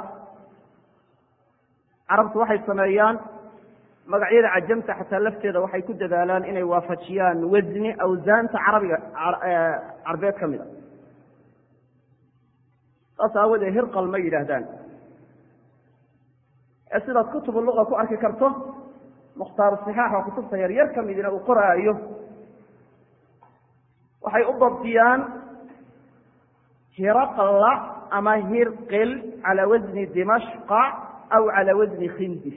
carabtu waxay sameeyaan magacyada cajamta xataa lafteeda waxay ku dadaalaan inay waafajiyaan wasni awsaanta carabiga carbeed ka mid a saas aawadee hirqal ma yidhaahdaan ee sidaad kutubu luqa ku arki karto mukhtaaru sixaax oo kutubta yaryar ka midina uu qoraayo waxay u dabdiyaan hiraqla ama hirqil cala wasni dimashqa aw cala wasni khindis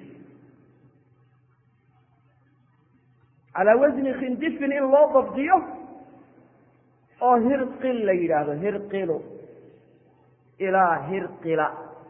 calaa wasni khindifin in loo dabdiyo oo hirqil la yidhaahdo hirqilu ilaa hirqila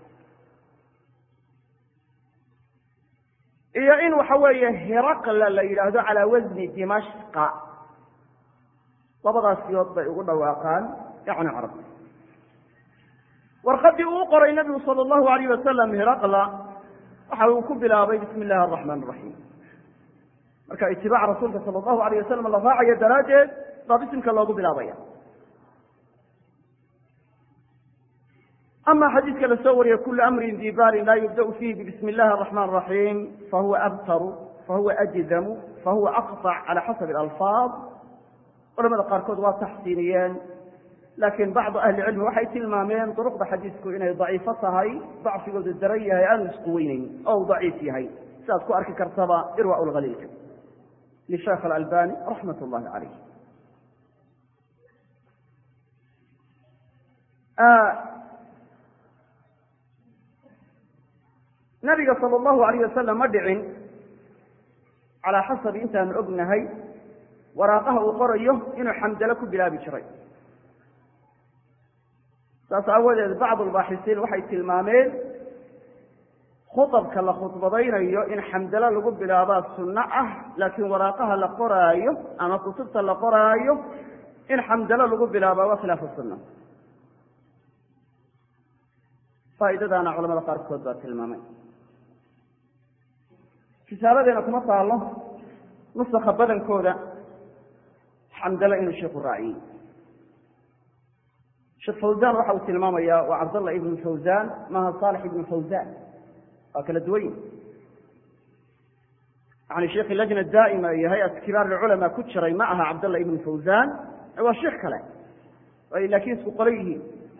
iyo in waxa weeye hiraqla la yidhaahdo calaa wasni dimashqa labadaas siyood bay ugu dhawaaqaan yani carab warqaddii uu qoray nabigu sala allahu alayh wasalam hiraqla waxa uu ku bilaabay bismi illahi araxmaan araxiim marka itibaac rasuulka sala allahu alayh wasalam la raacayo daraaddeed baa bisimka loogu bilaabaya ama xadiidka la soo wariye kulu amrin di balin laa yubda'u fiihi bibismi illahi araxmaan araxiim fahuwa abtaru fahuwa ajdamu fahuwa aqطac cala xasabi alalfaad culamada qaarkood waa taxsiiniyeen laakiin bacdu ahli cilmi waxay tilmaameen duruqda xadiisku inay daciifo tahay dacfigoodu daran yahay aanu isku weynayn oo uu daciif yahay sidaad ku arki kartaba irwa lhaliilka lisheekh alalbani raxmat llahi calayh nabiga sala allahu alayh wasalam ma dhicin calaa xasabi intaanu ognahay waraaqaha uu qorayo inuu xamdalo ku bilaabi jiray saas aawadeed bacdu albaaxisiin waxay tilmaameen khutabka la khudbadaynayo in xamdalo lagu bilaabaa sunno ah laakiin waraaqaha la qoraayo ama kutubta la qoraayo in xamdalo lagu bilaabaa waa khilaafu sunna faa'iidadaana culamada qaarkood baa tilmaamay kitaabadeena kuma taalo nusakha badankooda xamdalo inuu sheikhu raaciyey sheekh fawzan waxa uu tilmaamaya waa cabdallah ibnu fawzan maaha saalix ibnu fawzan waa kala duwan yihi yani sheikhi lajna daa'ima iyo hay-at kibaar lculamaa ku jiray ma aha cabdallah ibnu fawzan waa sheikh kale ay laakiin isku qoran yihiin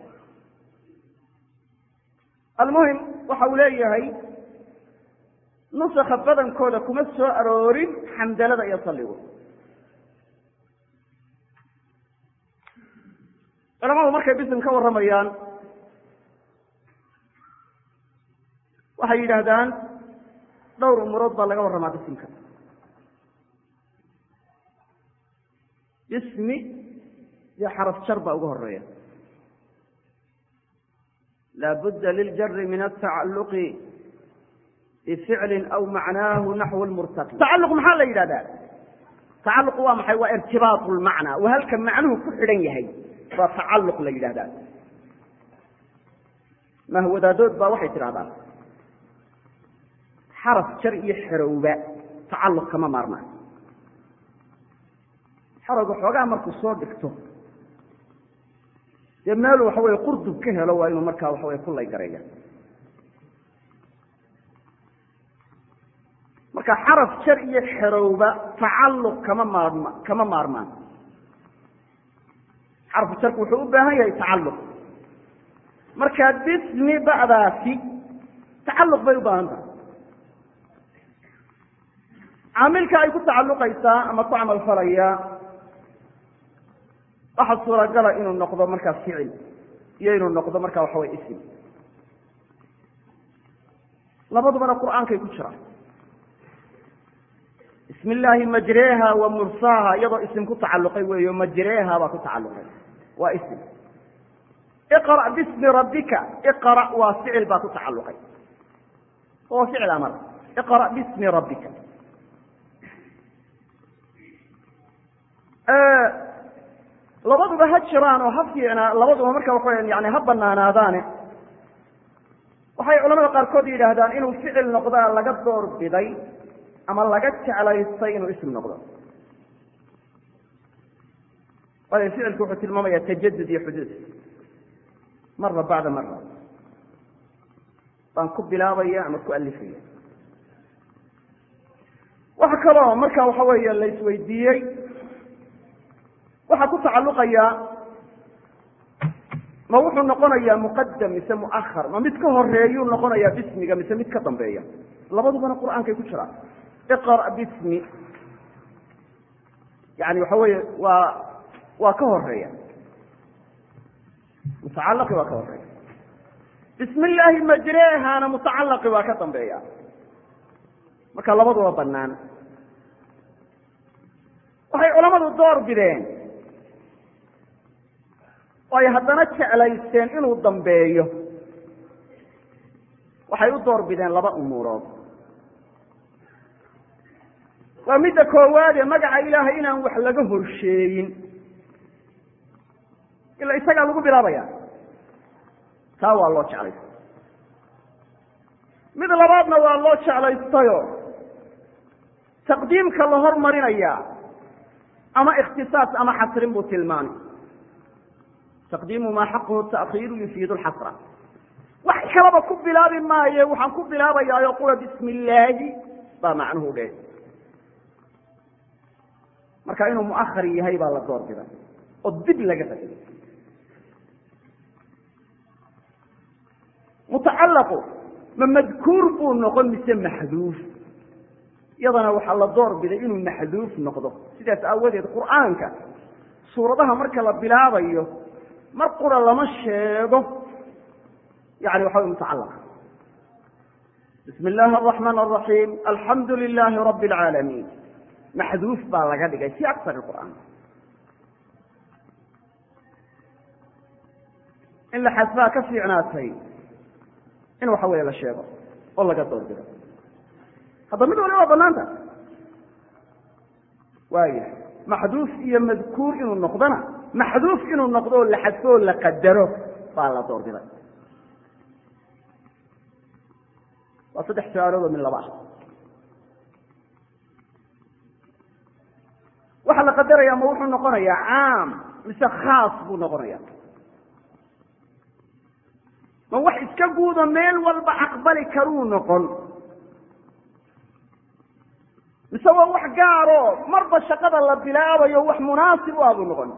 almuhim waxa uu leeyahay nusakha badankooda kuma soo aroorin xamdalada iyo salligu culamadu markay bisim ka warramayaan waxay yidhaahdaan dhowr umurood baa laga warramaa bisimka bismi iyo xaraf jar baa uga horeeya laabudda liljari min atacalluqi bificlin aw macnaahu naxwu lmurtaqi tacalluq maxaa la yidhahdaa tacalluq waa maxay waa irtibaatu lmacnaa waa halka macnuhu ku xidhan yahay baa tacalluq la yidhahdaa mahwadaadood baa waxay tidhahdaan xaraf jar iyo xerowba tacalluq kama maarmaan xarowga xoogaa markuu soo dhigto dee meelu waxa weye qurdub ka helo waa inuu markaa waxa weye kullay gareeya marka xaraf jar iyo xerowba tacalluq kama maarma kama maarmaan xarfu jarku wuxuu u baahan yahay tacalluq marka bismi ba'daasi tacalluq bay u baahan tahay caamilka ay ku tacalluqaysaa ama ku camal falaya waxaa suuragala inuu noqdo markaa ficil iyo inuu noqdo marka waxa way ism labadubana qur'aankay ku jiraan bismi illaahi majreha wa mursaha iyadoo isim ku tacalluqay weeyo majreha baa ku tacalluqay waa ism iqra' bismi rabbika iqra' waa ficil baa ku tacalluqay waa ficil amar iqra' bismi rabbika labaduba ha jiraan oo ha fiicnaa labaduba marka waxa yani ha banaanaadaane waxay culamada qaarkood yidhaahdaan inuu ficil noqdaa laga door biday ama laga jeclaystay inuu ism noqdo waayo ficilku wuxuu tilmaamaya tajadud iyo xuduud mara bacda mara baan ku bilaabaya ama ku alifaya waxa kaloo marka waxa weeye la isweydiiyey waxaa ku tacalluqaya ma wuxuu noqonayaa muqadam mise muahar ma mid ka horeeyuu noqonayaa bismiga mise mid ka dambeeya labadubana qur'aankay ku jiraan iqra' bismi yani waxa weeye waa waa ka horeeya mutacalaqi waa ka horeeya bismi illaahi majreehana mutacalaqi waa ka dambeeya marka labaduba banaan waxay culamadu door bideen oo ay haddana jeclaysteen inuu dambeeyo waxay u door bideen laba umuurood waa midda koowaade magaca ilaahay inaan wax laga horsheeyin ila isagaa lagu bilaabaya taa waa loo jeclaystay mid labaadna waa loo jeclaystayo taqdiimka la hormarinaya ama ikhtisaas ama xasrin buu tilmaamay taqdiimu maa xaquhu ta'khiiru yufiidu lxasra wax kalaba ku bilaabi maaye waxaan ku bilaabayaayo qura bismi illaahi baa macnuhu dhe marka inuu muahar yahay baa la door biday oo dib laga fasiray mutacallaqu ma madkuur buu noqon mise maxduuf iyadana waxaa la door biday inuu maxduuf noqdo sidaas aawadeed qur'aanka suuradaha marka la bilaabayo mar qura lama sheego yani waxa way mutacalaqa bismi illaahi araxmaan araxiim alxamdu lilaahi rabbi alcaalamiin maxduuf baa laga dhigay fi aksar qur'aan in la xasbaa ka fiicnaatay in waxa weeye la sheego oo laga doorbido hadda mid waliba waa banaanta waaya maxduuf iyo madkuur inuu noqdona maxduuf inuu noqdo oo la xadfo oo la qadaro baa la doorbiday waa saddex su-aaloodoo min laba ah waxaa la qadaraya ma wuxuu noqonayaa caam mise khaas buu noqonaya ma wax iska guudo meel walba aqbali karuu noqon mise waa wax gaaro marba shaqada la bilaabayo wax munaasib u ah buu noqon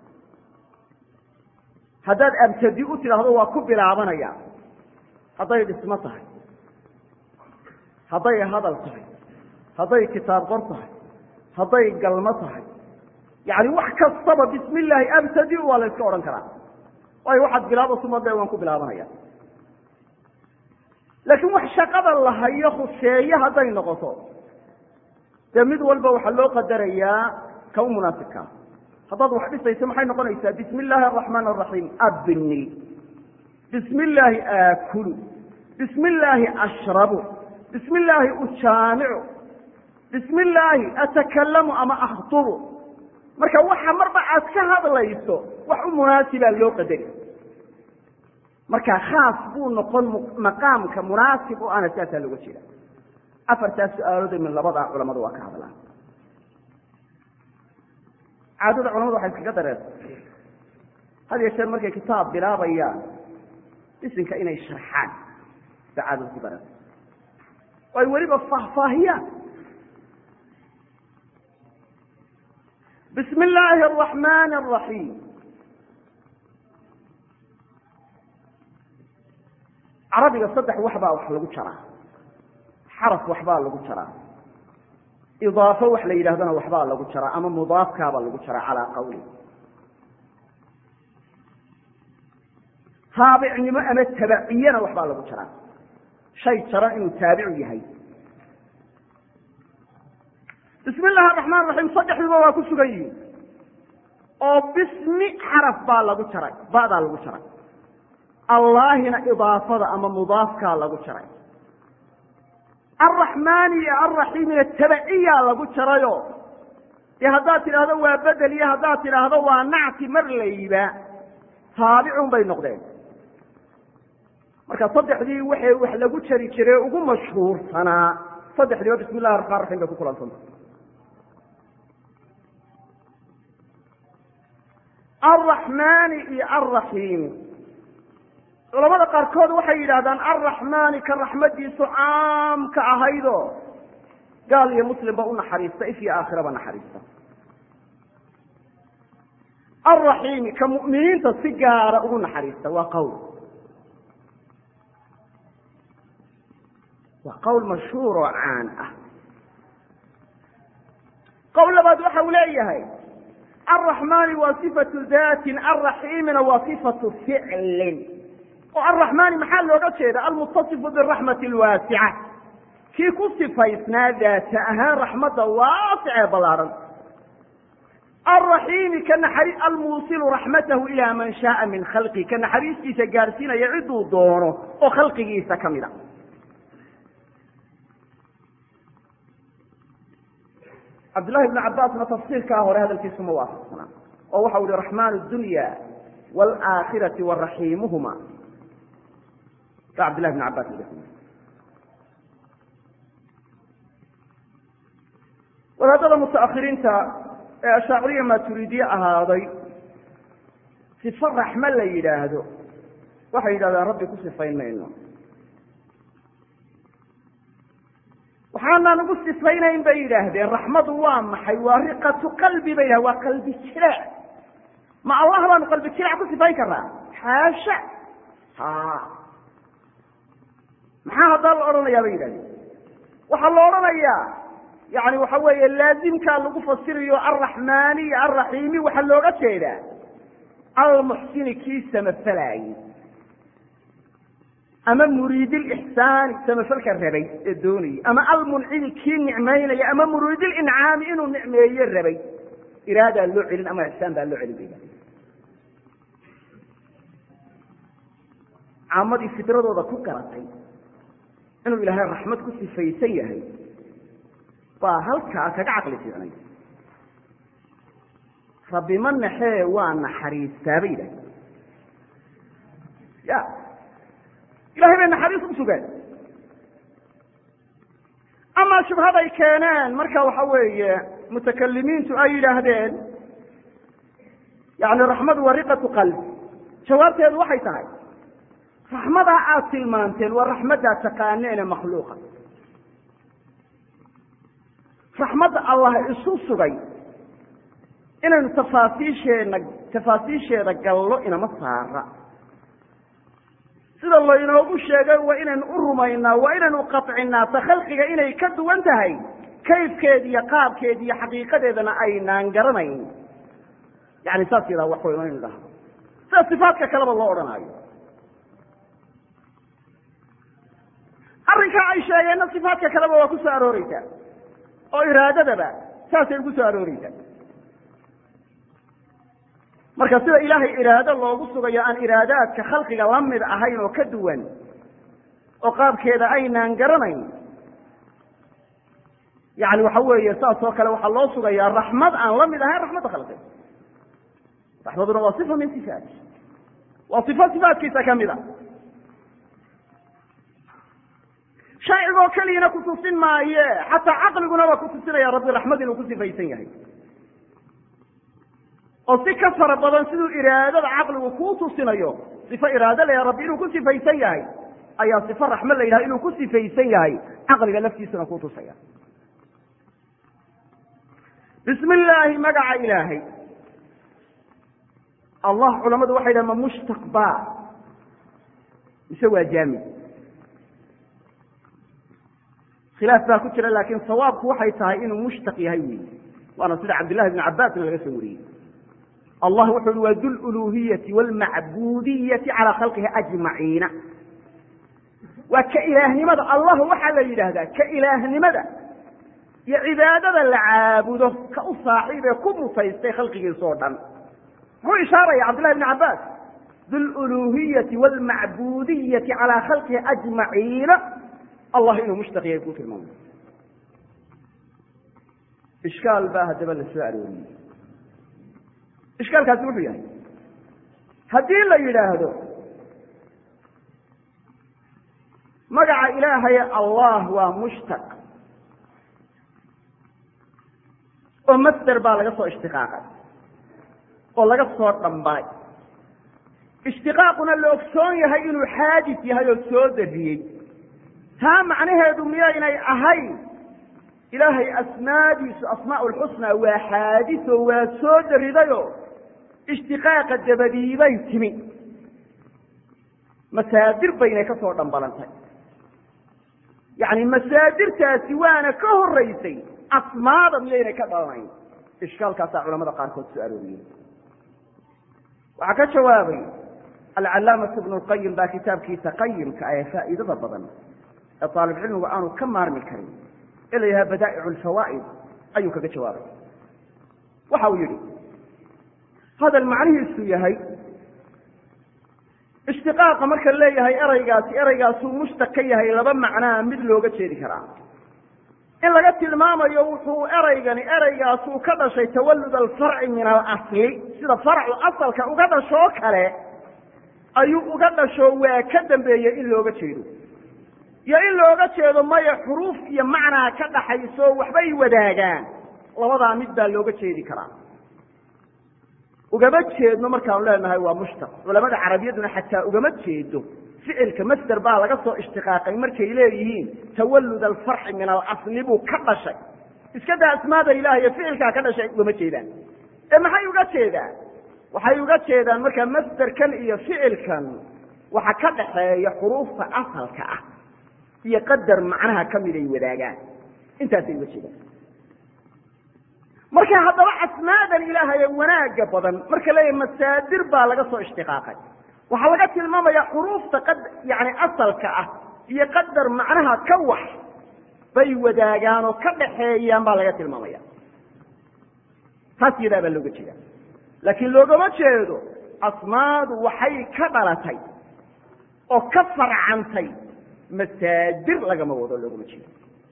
haddaad abtadi u tidhaahdo waa ku bilaabanaya hadday dhismo tahay hadday hadal tahay hadday kitaab qor tahay hadday galmo tahay yani wax kastaba bismi illaahi abtadi waa la yska odhan karaa waayo waxaad bilaabo sumade waan ku bilaabanaya laakiin wax shaqada la hayo khuseeye hadday noqoto dee mid walba waxaa loo qadarayaa ka u munaasibkaa haddaad wax dhisayso maxay noqonaysaa bismi illaahi araxmaan araxiim abni bismi illaahi aakulu bismi illaahi ashrabu bismi illaahi ujaamicu bismi illaahi atakalamu ama akhtubu marka waxa marba aad ka hadlayso wax u munaasibaa loo qadari marka khaas buu noqon maqaamka munaasib u ana saasaa looga jeeda afartaas su-aalood min labadaa culamadu waa ka hadlaan caadada culamadu waxay iskaga dareerta had ya jeer markay kitaab bilaabayaan isinka inay sharxaan ba caadada ku dareerta oo ay weliba faahfaahiyaan bismi illaahi araxmaani araxiim carabiga saddex wax baa wax lagu jaraa xaraf waxbaa lagu jaraa idaafo wax la yidhahdana waxbaa lagu jaraa ama mudaafkaabaa lagu jaraa calaa qawli taabicnimo ama tabaciyana waxbaa lagu jaraa shay jaran inuu taabicu yahay bismi illaahi araxmaan raxiim saddexduba waa ku sugan yihin oo bismi xaraf baa lagu jaray ba'daa lagu jaray allaahina idaafada ama mudaafkaa lagu jaray alraxmaani iyo alraxiimina tabaciyaa lagu jarayo dee haddaad tidhaahdo waa bedel iyo haddaad tidhaahdo waa nacti mar layba taabicun bay noqdeen marka saddexdii waxay wax lagu jari jiray ugu mashhuursanaa saddexdiiba bismi illahi raxmaan raxiim bay ku kulansanta alraxmaani iyo alraxiimi culamada qaarkood waxay yidhaahdaan alraxmaani ka raxmadiisu caamka ahaydo gaal iyo muslimba u naxariista if iyo aakhiraba naxariista alraxiimi ka mu'miniinta si gaara ugu naxariista waa qowl waa qowl mashhuur oo caan ah qowl labaad waxa uu leeyahay alraxmaani waa sifatu daatin alraxiimina waa sifatu ficlin oo alraxmaani maxaa looga jeeda almutasifu biraxmati alwaasica kii ku sifaysnaa daata ahaan raxmadda waasicee ballaaran alraxiimi ka naxari almuusilu raxmatahu ilaa man shaaa min khalqi ka naxariistiisa gaadhsiinaya ciduu doono oo khalqigiisa ka mid a cabdullahi ibnu cabaasna tafsiirkaa hore hadalkiisu ma waafaqsana oo waxa u ihi raxmaan dunya waalaakhirati waraxiimuhuma ba cabdillahi ibnu cabas wadaadada mutaakhiriinta ee ashaaciriya maaturiidiye ahaaday sifo raxme la yidhaahdo waxay yidhahdaan rabbi ku sifayn mayno waxaanaan ugu sifaynayn bay yidhaahdeen raxmadu waa maxay waa riqatu qalbi bay yidhahdeen waa qalbi jiraac ma allah baanu qalbi jiraac ku sifayn karnaa xaasha ha maxaa haddaa la odhanayaa bay yidhahdeen waxaa la odhanayaa yani waxa weeye laazimkaa lagu fasirayo alraxmaani iyo alraxiimi waxaa looga jeedaa almuxsini kii samafalaayey ama muriidilixsaani samafalka rabay ee doonayay ama almuncimi kii nicmaynaya ama muriidilincaami inuu nicmeeye rabay iraadaa loo celin ama ixsaan baa loo celin bay caamadii fidradooda ku garatay inuu ilaahay raxmad ku sifaysan yahay baa halkaa kaga caqli fiicnay rabbi ma naxee waa naxariistaa bay yidhahdeen ya ilahay bay naxariis u sugaan amaa shubhaday keeneen marka waxa weeye mutakalimiintu ay yidhaahdeen yani raxmadu waa riqatu qalbi jawaabteedu waxay tahay raxmadaa aad tilmaanteen waa raxmaddaa taqaaneene makhluuqa raxmadda allah isu sugay inaynu tafaasiisheena tafaasiisheeda gallo inama saara sida laynoogu sheegay waa inaynu u rumaynaa waa inaynu qaطcinaa ta khalqiga inay ka duwan tahay kayfkeed iyo qaabkeed iyo xaqiiqadeedana aynaan garanayn yani saas yadaa wax wey inaynu dhahdo sida sifaadka kaleba loo odhanaayo arrinkaa ay sheegeenna sifaadka kaleba waa ku soo arooreysaa oo iraadadaba saasay ugu soo arooreysaa marka sida ilaahay iraado loogu sugayo aan iraadaadka khalqiga la mid ahayn oo ka duwan oo qaabkeeda aynaan garanayn yani waxa weeye saas oo kale waxaa loo sugayaa raxmad aan la mid ahayn raxmadda khalqiga raxmaduna waa sifa min sifaati waa sifo sifaatkiisa ka mid a sharcigoo keliyana kutusin maaye xataa caqligunaba kutusinaya rabbi raxmad inuu ku sifaysan yahay oo si ka fara badan siduu iraadada caqligu kuu tusinayo sifo iraado la rabbi inuu ku sifaysan yahay ayaa sifo raxmad la yidhaha inuu ku sifaysan yahay caqliga laftiisuna kuu tusaya bismi illaahi magaca ilaahay allah culamadu waxay dhaha ma mushtaq ba mise waa jaamid khilaaf baa ku jira laakiin sawaabku waxay tahay inuu mushtaq yahay weyi waana sida cabdillahi bni cabbaasna laga soo wariyey allah wuxu uhi waa dululuhiyati waalmacbudiyati calaa khalqihi ajmaciina waa ka ilaahnimada allah waxaa la yidhaahdaa ka ilaahnimada iyo cibaadada la caabudo ka u saaxiib ee ku mutaystay khalqigiisa oo dhan muxuu ishaaraya cabdullahi bni cabbaas dululuhiyati waalmacbudiyati calaa khalqihi ajmaciina allah inuu mushtaq yahay kuu tilmaamay ishkaal baa haddaba la soo arooriyey ishkaalkaasi wuxuu yahay haddii la yidhaahdo magaca ilaahay allah waa mushtaq oo masder baa laga soo ishtiqaaqay oo laga soo dhambalay ishtiqaaquna la ogsoon yahay inuu xaadis yahay oo soo dariyey taa macnaheedu miyaynay ahayn ilaahay asmaadiisu asmaa lxusnaa waa xaadiso waa soo daridayo ishtiqaaqa dabadiibay timi masaadir baynay ka soo dhambalantay yacni masaadirtaasi waana ka horaysay asmaada miyaynay ka dhalanayn ishkaalkaasaa culamada qaarkood soo arooriyey waxaa ka jawaabay alcalaamatu ibnu lqayim baa kitaabkiisa qayimka ee faa'iidada badan ee aalibcilmigu aanu ka maarmi karin ee la yidhaha badaa'ic lfawaa'id ayuu kaga jawaabay waxa uu yidhi hadal macnihiisu yahay ishtiqaaqa marka leeyahay eraygaasi eraygaasuu mushtaq ka yahay laba macnaa mid looga jeedi karaa in laga tilmaamayo wuxuu eraygani eraygaasuu ka dhashay tawalud alfarci min alasli sida farcu asalka uga dhashoo kale ayuu uga dhasho waa ka dambeeyey in looga jeedo iyo in looga jeedo maya xuruuf iyo macnaa ka dhaxayso waxbay wadaagaan labadaa mid baa looga jeedi karaa ugama jeedno markaanu leenahay waa mushtaq culamada carabiyaduna xataa ugama jeedo ficilka masder baa laga soo ishtiqaaqay markay leeyihiin tawalud alfarci min alasli buu ka dhashay iska daa asmaada ilaah iyo ficilkaa ka dhashay ugama jeedaan ee maxay uga jeedaan waxay uga jeedaan markaa masderkan iyo ficilkan waxa ka dhaxeeya xuruufta asalka ah iyo qadar macnaha kamid ay wadaagaan intaasay uga jeedaan marka haddaba asmaadan ilaahaye wanaaga badan marka leeyahay masaadir baa laga soo ishtiqaaqay waxaa laga tilmaamaya xuruufta qad yani asalka ah iyo qadar macnaha ka wax bay wadaagaan oo ka dhaxeeyaan baa laga tilmaamaya taas yadaa baa looga jeeda laakiin loogama jeedo asmaadu waxay ka dhalatay oo ka farcantay masaadir lagama wado loogama jeedo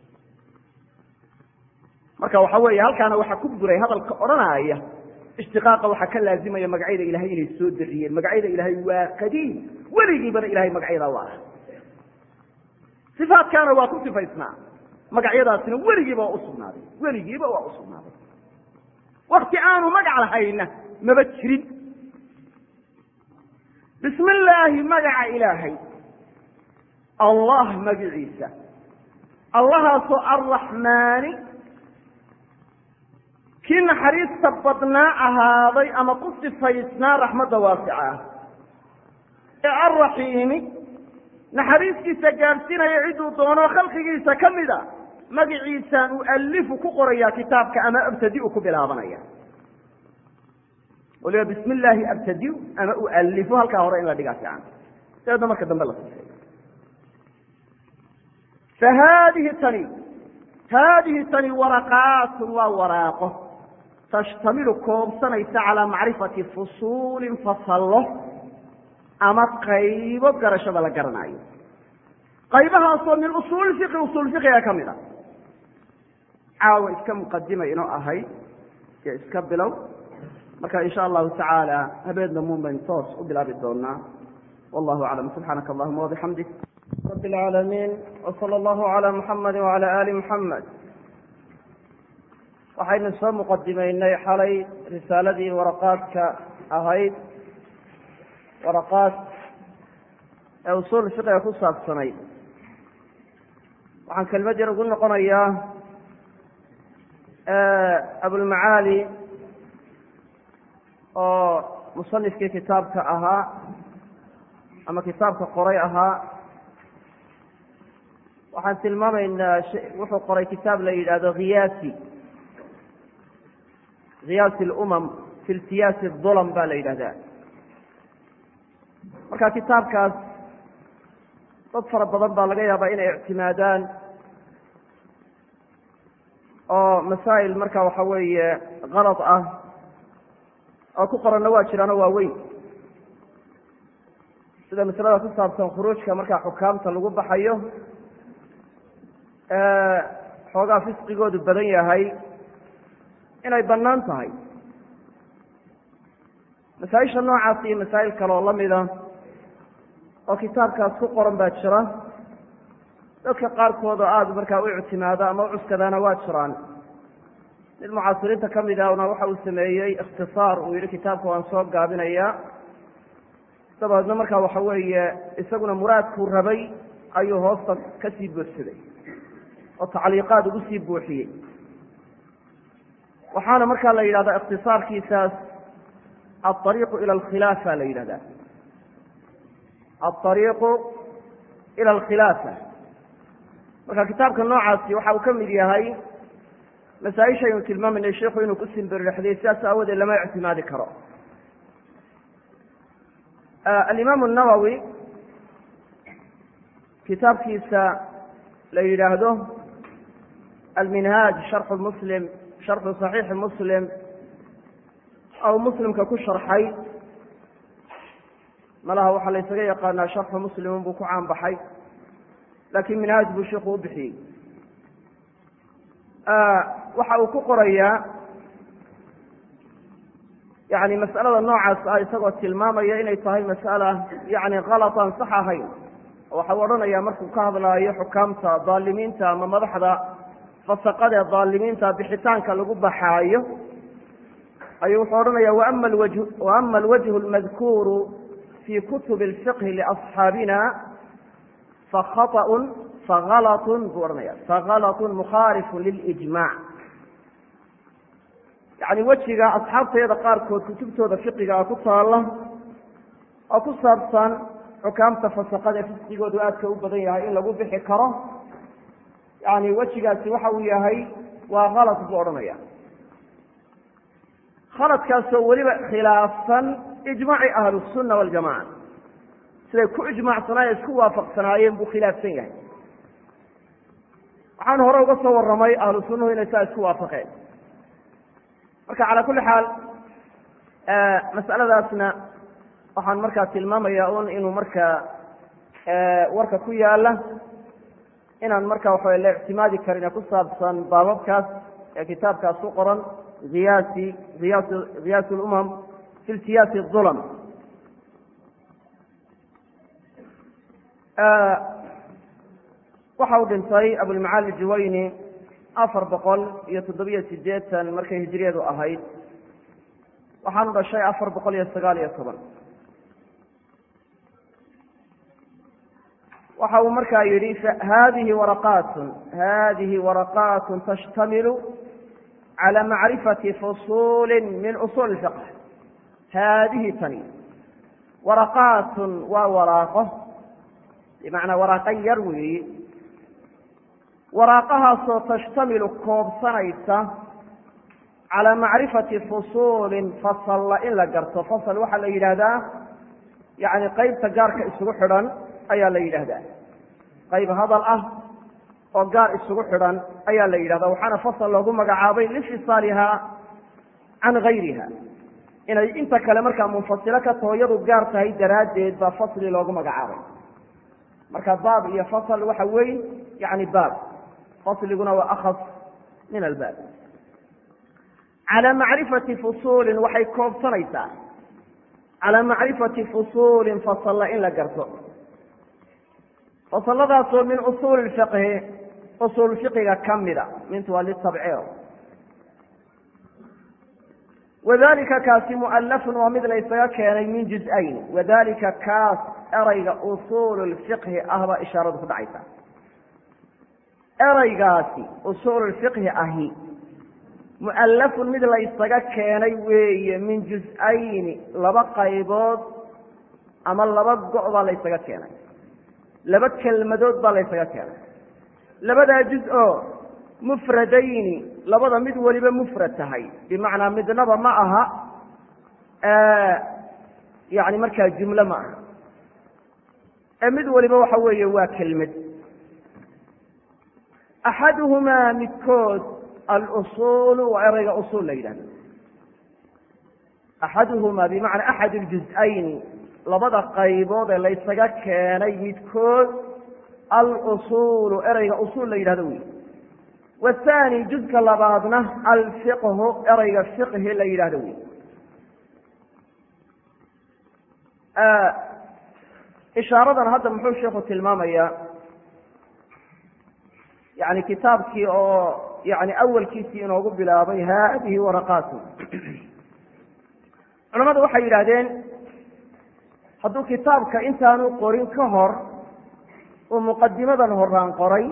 marka waxa weeye halkaana waxaa ku buray hadalka odhanaya ishtiqaaqa waxaa ka laazimaya magacyada ilahay inay soo dariyeen magacyada ilaahay waa qadiim weligiibana ilahay magacyadaa waa ah sifaadkaana waa ku sifaysnaa magacyadaasina weligiiba waa usugnaaday weligiiba waa usugnaaday wakti aanu magac lahayna maba jirin bismi illaahi magaca ilaahay allah magiciisa allahaasoo arraxmaani kii naxariista badnaa ahaaday ama ku sifaysnaa raxmadda waasica ah ee alraxiimi naxariistiisa gaadhsiinaya cidduu doono khalqigiisa ka mida magiciisaan ualifu ku qorayaa kitaabka ama abtadiu ku bilaabanaya waliba bismi illaahi abtadiu ama ualifu halkaa hore in la dhigaa fiican dabeedna marka dambe la sifeeyo fa haadihi tani haadihi tani waraqaatun waa waraaqo tashtamilu koobsanaysa calaa macrifati fusuulin fasallo ama qaybo garashada la garanayo qaybahaasoo min usuuli fiqi usuul fiqiga ka mid a caawa iska muqadima inoo ahayd iyo iska bilow marka insha allahu tacaala habeen damuun baynu toos u bilaabi doonaa wallahu aclam subxaanaka allahuma wabixamdik رب العالمين وصلى الله على محمد وعلى آل محمد waxaynu soo muqadimaynay xalay risaaladii waraqaadka ahayd waraqaad ee usuul fiqiga ku saabsanayd waxaan kelmad yar ugu noqonayaa abulmacaali oo musanifkii kitaabka ahaa ama kitaabka qoray ahaa waxaan tilmaamaynaa wuxuu qoray kitaab la yidhaahdo khiyaasi khiyaasi lumam fi iltiyaasi dulam baa la yidhahdaa marka kitaabkaas dad fara badan baa laga yaabaa inay ictimaadaan oo masaa'il marka waxa weeye kalad ah oo ku qoranna waa jiraano waa weyn sida masalada ku saabsan khuruujka markaa xukaamta lagu baxayo xoogaa fisqigoodu badan yahay inay bannaan tahay masaa-isha noocaas iyo masaa'il kale oo lamida oo kitaabkaas ku qoran baa jira dadka qaarkood oo aada markaa u ictimaado ama u cuskadaana waa jiraan mid mucaasiriinta ka mid ahna waxa uu sameeyey ikhtisaar uu yihi kitaabka waan soo gaabinayaa dabadeedna markaa waxa weeye isaguna muraadkuu rabay ayuu hoosta ka sii buuxsaday oo tacliiqaad ugu sii buuxiyey waxaana markaa la yidhahdaa ikhtisaarkiisaas alariiqu ila alkhilaafa la yidhahdaa alariiqu ila alkhilaafa marka kitaabka noocaasi waxa uu ka mid yahay masaa-ishaynu tilmaamayna sheikhu inuu ku simbirixday sidaas aawadeed lama ictimaadi karo alimaam الnawowi kitaabkiisa la yidhaahdo alminhaaj sharxu muslim sharxu صaxiixi muslim ou muslimka ku sharxay malaha waxaa la ysaga yaqaanaa sharxu muslimun buu ku caan baxay laakiin minhaaj buu sheiku u bixiyey waxa uu ku qorayaa yani mas'alada noocaas ah isagoo tilmaamaya inay tahay mas'ala yani kalatan sax ahayn waxa uu odhanaya markuu ka hadlaayo xukaamta daalimiinta ama madaxda fasaqadee daalimiinta bixitaanka lagu baxaayo ayuu wuxuu odhanaya waama alwaj waama alwajhu almadkuuru fi kutubi اlfiqhi liasxaabina fakhaطأun fagalatun buu odhanaya fagalatun mukhaalifu lilijmac yani wejiga asxaabteeda qaarkood kutubtooda fiqigaa ku taala oo ku saabsan xukaamta fasaqada fisqigoodu aadka u badan yahay in lagu bixi karo yani wejigaasi waxa uu yahay waa kalad buu odhanaya khaladkaasoo weliba khilaafsan ijmaaci ahlusunna waljamaca siday ku ijmacsanaayeen isku waafaqsanaayeen buu khilaafsan yahay waxaan hore uga soo warramay ahlu sunnuhu inay saa isku waafaqeen marka calaa kulli xaal mas'aladaasna waxaan markaa tilmaamaya un inuu markaa warka ku yaala inaan marka waxawa la ictimaadi karin ee ku saabsan baababkaas ee kitaabkaas ku qoran hiyaasi hiyaas hiyaas lumam fi iltiyaasi ulm waxa uu dhintay abulmacaali juwayni afar boqol iyo toddobiyo sideetan markay hijriyadu ahayd waxaanu dhashay afar boqol iyo sagaal iyo toban waxa uu markaa yidhi hadihi waraqaatun hadihi waraqaatun tashtamilu calى macrifati fusuli min usuuli fiqh haadihi tani waraqaatun waa waraaqo bimacnaa waraaqo yar weeyi waraaqahaasoo tashtamilu koobsanaysa calaa macrifati fusuulin fasalla in la garto fasal waxaa la yidhaahdaa yani qeybta gaarka isugu xidhan ayaa la yidhaahdaa qayb hadal ah oo gaar isugu xidhan ayaa la yidhahdaa waxaana fasal loogu magacaabay linfisaaliha can gayriha inay inta kale markaa munfasilo ka taho iyadu gaar tahay daraaddeed baa fasli loogu magacaabay marka baab iyo fasl waxa weyn yani baab fasliguna waa akhas min albaab calaa macrifati fusuulin waxay koobsanaysaa calaa macrifati fusuulin fasalla in la garto fasaladaasoo min usuuli fiqhi usuul fiqiga ka mida mintu waa litabciir wadalika kaasi mualafun waa mid la ysaga keenay min juz-ayn wadalika kaas erayga usuulu lfiqhi ah baa ishaaradu ku dhacaysa eraygaasi usuululfiqhi ahi mu'allafun mid la ysaga keenay weeye min juz-ayni laba qaybood ama laba go' baa la ysaga keenay laba kelmadood baa la ysaga keenay labadaa juz oo mufradayni labada mid weliba mufrad tahay bimacnaa midnaba ma aha yani markaa jumlo ma aha ee mid waliba waxa weeye waa kelmad axaduhumaa midkood alusuulu waa ereyga usuul la yidhahdo axaduhumaa bimacnaa axad اljuz-ayni labada qaybood ee laysaga keenay midkood alusuulu ereyga usuul la yidhahdo wey wathani juzka labaadna alfiqhu ereyga fiqhi la yidhahdo wey ishaaradan hadda muxuu sheikhu tilmaamayaa yani kitaabkii oo yani awalkiisii inoogu bilaabay haadihi waraqaatu culamadu waxay yidhaahdeen hadduu kitaabka intaanu qorin ka hor uu muqadimadan horaan qoray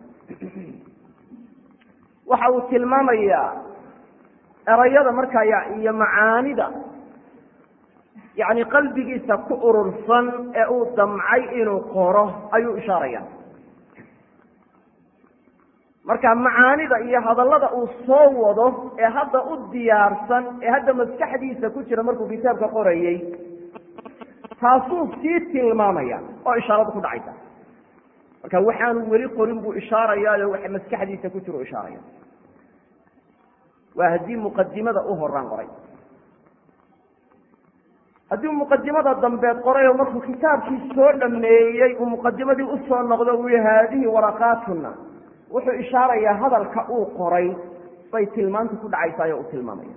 waxa uu tilmaamayaa erayada markaa iyo macaanida yani qalbigiisa ku urursan ee uu damcay inuu qoro ayuu ishaaraya marka macaanida iyo hadallada uu soo wado ee hadda u diyaarsan ee hadda maskaxdiisa ku jira markuu kitaabka qorayey taasuu sii tilmaamaya oo ishaaradu ku dhacaysa marka waxaanu weli qorin buu ishaarayaayo waxa maskaxdiisa ku jira u ishaaraya waa haddii muqadimada u horaan qoray haddii muqadimada dambeed qoray oo markuu kitaabkii soo dhameeyey uu muqadimadii usoo noqdo uu yihi haadihi waraqaatuna wuxuu ishaarayaa hadalka uu qoray bay tilmaanta ku dhacaysaay oo uu tilmaamaya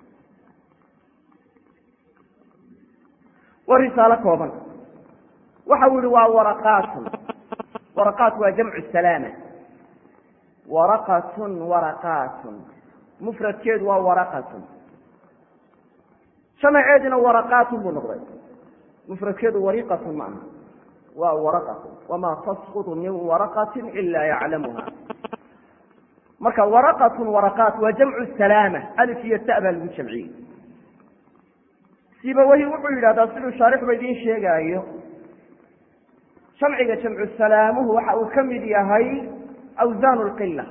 waa risaalo kooban waxa uu yihi waa waraqaatun waraqaat waa jamcu salaama waraqatun waraqaatun mufradkeedu waa waraqatun jamaceedina waraqaatun buu noqday mufradkeedu wariqatun ma aha waa waraqatun wamaa tasqutu min waraqatin ila yaclamuha marka waraqatun waraqaat waa jamcu salaama alif iyo ta baa lagu jamciyey sibawahi wuxuu yidhahdaa siduu shaarixba idiin sheegaayo jamciga jamcu salaamuhu waxa uu ka mid yahay awsaan lqila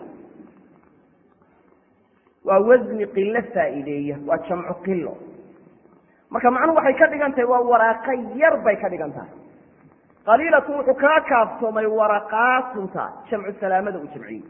waa wasni qilo faa'iideeya waa jamcu qilo marka macnuhu waxay ka dhigan tahay waa waraaqo yar bay ka dhigan tahay qaliilatu wuxuu kaa kaaftoomay waraqaatunta jamcu salaamada uu jamciyey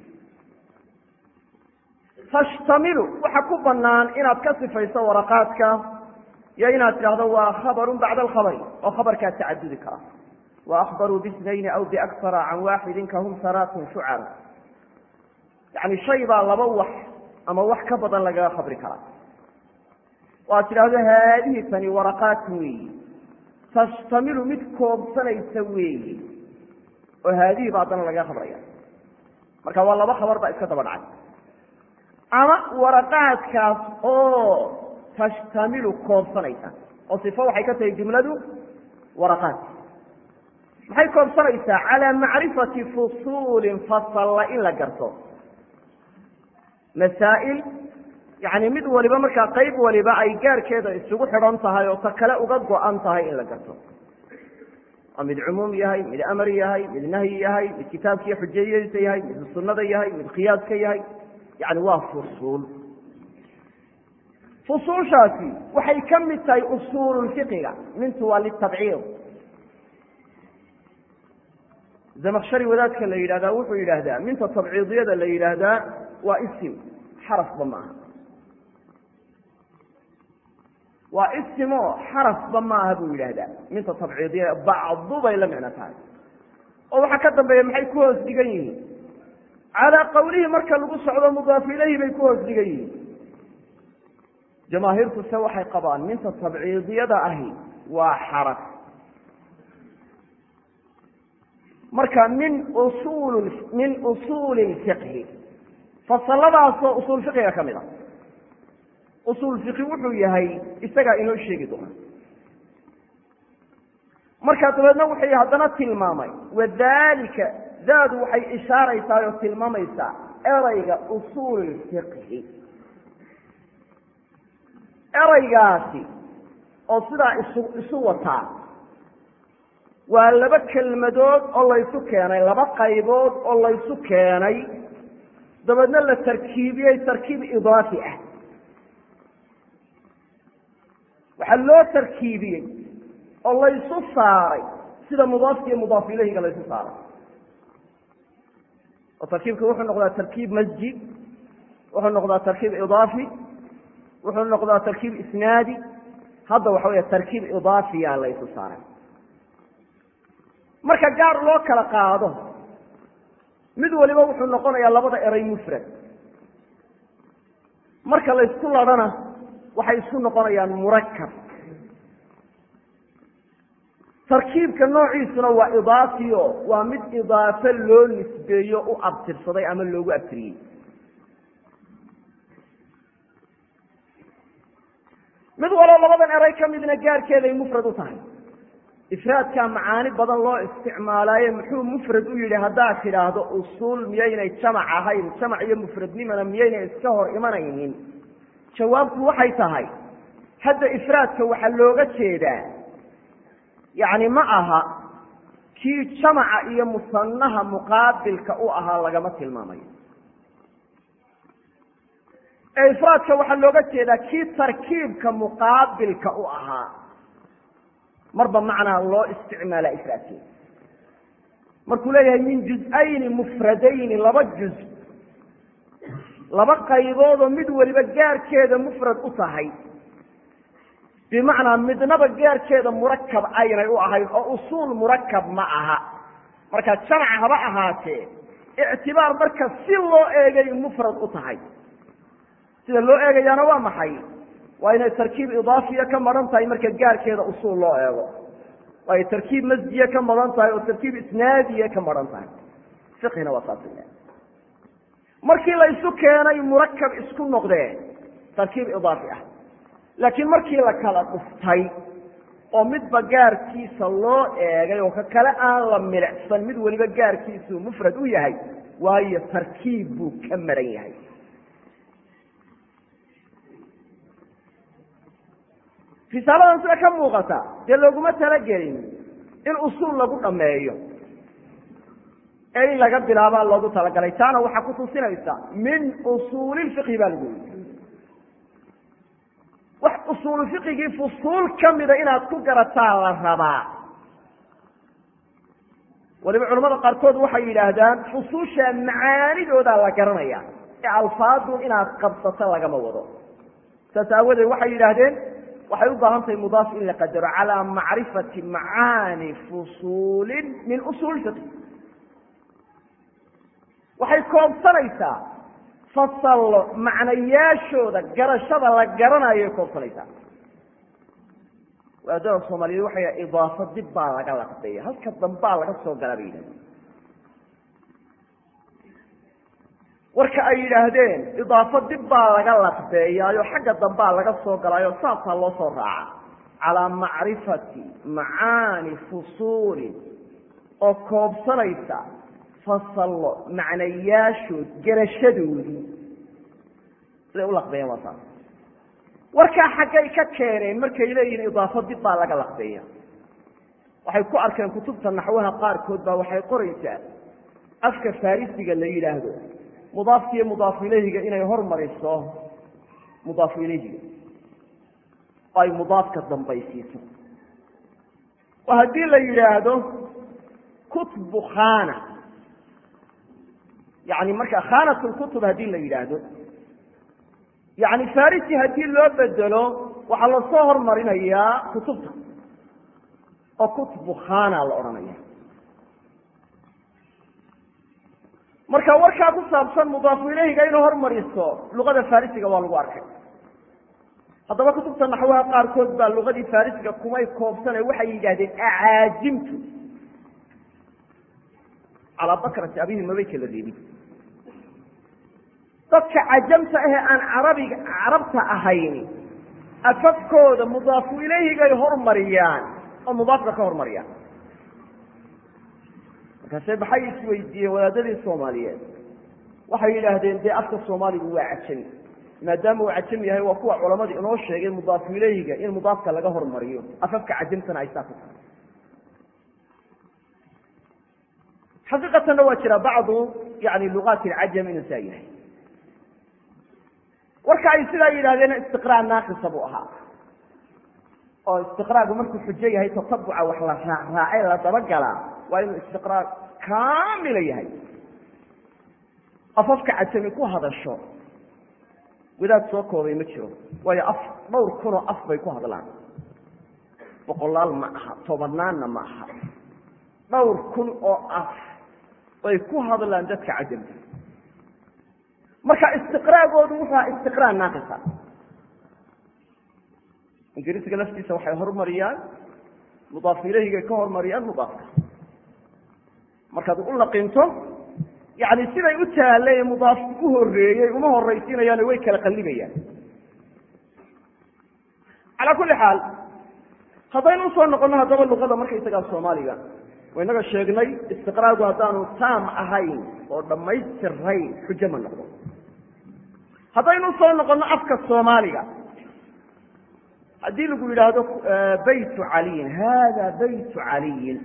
tashtamilu waxa ku banaan inaad ka sifayso waraqaadka iyo inaad tidhaahdo waa khabarun bacda alkhabari oo khabarkaa tacadudi kara wa akhbaruu bisnayni aw biaksara can waaxidin kahum saraatun shucar yani shay baa laba wax ama wax ka badan lagaga khabri karaa oo aad tidhaahdo haadihi tani waraqaatun weeyi tashtamilu mid koobsanaysa weeye oo haadihi baa haddana lagaga khabraya marka waa laba khabar baa iska daba dhacay ama waraqaadkaas oo tashtamilu koobsanaysa oo sifo waxay ka tahay jumladu waraqaad maxay koobsanaysaa calaa macrifati fusuulin fasalla in la garto masaa'il yani mid waliba markaa qayb waliba ay gaarkeeda isugu xidhan tahay oo ta kale uga go-an tahay in la garto oo mid cumuum yahay mid amar yahay mid nahyi yahay mid kitaabkiiyo xujayadiisa yahay mid sunnada yahay mid qiyaaska yahay yani waa fusuul fusuushaasi waxay ka mid tahay usuululfiqiga mintu waa litabciid zamakshari wadaadka la yidhahdaa wuxuu yidhaahdaa minta tabciidiyada la yidhaahdaa waa isim xarafba ma aha waa isimo xarafba ma aha buu yidhaahdaa minta tabciidiyada bacdu bay la micno tahay oo waxaa ka dambeeya maxay ku hoos dhigan yihiin calaa qawlihi marka lagu socdo mudaaf ilayhi bay ku hoos dhigan yihiin jamaahiirtu se waxay qabaan minta tabciidiyada ahi waa xaraf marka min usul min usuuli lfiqhi fasaladaasoo usuul fiqiga ka mid a usuul fiqi wuxuu yahay isagaa inoo sheegi doona markaa dabeedna wuxuu haddana tilmaamay wadalika daadu waxay ishaaraysaa oo tilmaamaysaa erayga usuul fiqhi eraygaasi oo sidaa isu isu wataa waa laba kelmadood oo laysu keenay laba qaybood oo laysu keenay dabeedna la tarkiibiyey tarkiib idaafi ah waxaa loo tarkiibiyey oo laysu saaray sida mudaafka iyo mudaaf ilayhiga laysu saaray oo tarkiibka wuxuu noqdaa tarkiib masjid wuxuu noqdaa tarkiib idaafi wuxuu noqdaa tarkiib isnaadi hadda waxa weya tarkiib idaafiya laysu saaray marka gaar loo kala qaado mid waliba wuxuu noqonayaa labada eray mufrad marka laysku ladhana waxay isku noqonayaan murakab tarkiibka noociisuna waa idaafiyo waa mid idaafo loo nisbeeyo u abtirsaday ama loogu abtiriyey mid waloo labadan eray ka midna gaarkeeday mufrad u tahay ifraadkaa macaani badan loo isticmaalaaye muxuu mufrad u yidhi haddaad tidhaahdo usuul miyaynay jamac ahayn jamac iyo mufradnimana miyaynay iska hor imanaynin jawaabtu waxay tahay hadda ifraadka waxaa looga jeedaa yacni ma aha kii jamaca iyo musanaha muqaabilka u ahaa lagama tilmaamayo ee ifraadka waxaa looga jeedaa kii tarkiibka muqaabilka u ahaa marba macnaa loo isticmaala ifraadkeeda markuu leeyahay min juz-ayni mufradayni laba juz laba qayboodoo mid waliba gaarkeeda mufrad u tahay bimacnaa midnaba gaarkeeda murakab aynay u ahayn oo usuul murakab ma aha marka jamac haba ahaatee ictibaar marka si loo eegay mufrad u tahay sida loo eegayaana waa maxay waa inay tarkiib idaafiya ka maran tahay marka gaarkeeda usuul loo eego waayo tarkiib masjiya ka maran tahay oo tarkiib isnaadiya ka maran tahay fiqhina waa saas markii laysu keenay murakab isku noqdee tarkiib idaafi ah laakiin markii la kala dhuftay oo midba gaarkiisa loo eegay oo ka kale aan la milicsan mid weliba gaarkiisuu mufrad u yahay waayo tarkiib buu ka maran yahay risaaladan sida ka muuqata dee looguma talagelin in usuul lagu dhameeyo ee in laga bilaabaa loogu talagalay taana waxaa ku tusinaysa min usuulilfiqhi baa lagu yii wax usuulu fiqigii fusuul kamida inaad ku garataa la rabaa waliba culamada qaarkood waxay yidhaahdaan fusuusha macaanidoodaa la garanaya ee alfaadun inaad qabsato lagama wado saas aawadeed waxay yidhaahdeen waxay u baahan tahay mudaaf in la qadaro calaa macrifati macaani fusuulin min usuul fiqi waxay koobsanaysaa fasallo macnayaashooda garashada la garanayoay koobsanaysaa waadada soomaaliyeed waxay yidhaha idaafo dib baa laga laqbeeya halka dambaa laga soo galaa bay yidhahdeen warka ay yidhaahdeen idaafo dib baa laga laqbeeyaayo xagga dambaa laga soo galaayo saasaa loo soo raaca calaa macrifati macaani fusuulin oo koobsanaysa fasallo macnayaashood garashadoodii siday u laqbeeyeen waa saas warkaa xaggay ka keeneen markay leeyihiin idaafo dib baa laga laqbeeya waxay ku arkeen kutubta naxwaha qaarkood baa waxay qoraysaa afka farisiga la yidhaahdo mudaafka iyo mudaafu ilayhiga inay hormariso mudaafu ilayhiga oo ay mudaafka dambaysiiso oo haddii la yidhaahdo kutbu khana yani marka khanat lkutub haddii la yidhaahdo yani farisi haddii loo bedelo waxaa lasoo hormarinayaa kutubta oo kutbu khana la odhanaya marka warkaa ku saabsan mudaafu ilayhiga inuu hormariso luqada farisiga waa lagu arkay haddaba kutubta naxwaha qaarkood baa luqadii farisiga kumay koobsane waxay yidhahdeen acaajimtu calaa bakrati abihi mabay kala reebin dadka cajamta ahee aan carabiga carabta ahayn afafkooda mudaafu ilayhigay hormariyaan oo mudaafka ka hormariyaan markaase maxay isweydiiyeen wadaadadii soomaaliyeed waxay yidhaahdeen dee afka soomaaligu waa cajami maadaama uu cajam yahay waa kuwa culamadu inoo sheegay mudaafu ilayhiga in mudaafka laga hormariyo afafka cajamtana ay saa ku tahay xaqiiqatanna waa jira bacdu yani lugaati alcajam inuu saa yahay warka ay sidaa yidhahdeen istiqraa naaqisa buu ahaa oo istiqraagu markuu xujo yahay tatabuca wax la raacraacay la dabagalaa waa inuu istiqraag kaamila yahay afafka cajami ku hadasho wadaad soo koobay ma jiro waayo af dhowr kunoo af bay ku hadlaan boqolaal ma aha tobanaanna ma aha dhowr kun oo af bay ku hadlaan dadka cajamka marka istiqraagoodu wuxuu aha istiqraa naaqisa ingiriisiga laftiisa waxay horumariyaan mudaaf ilahigay ka horumariyaan mudaafka markaad u laqinto yani siday u taallay mudaafku u horeeyey uma horaysiinayaano way kala qallibayaan calaa kulli xaal haddaynu usoo noqono haddaba luqada markaysagaa soomaaliga waynaga sheegnay istiqraagu haddaanu taam ahayn oo dhammaystirayn xujo ma noqdo haddaynu usoo noqono afka soomaaliga haddii lagu yidhaahdo baytu caliyin hada baytu caliyin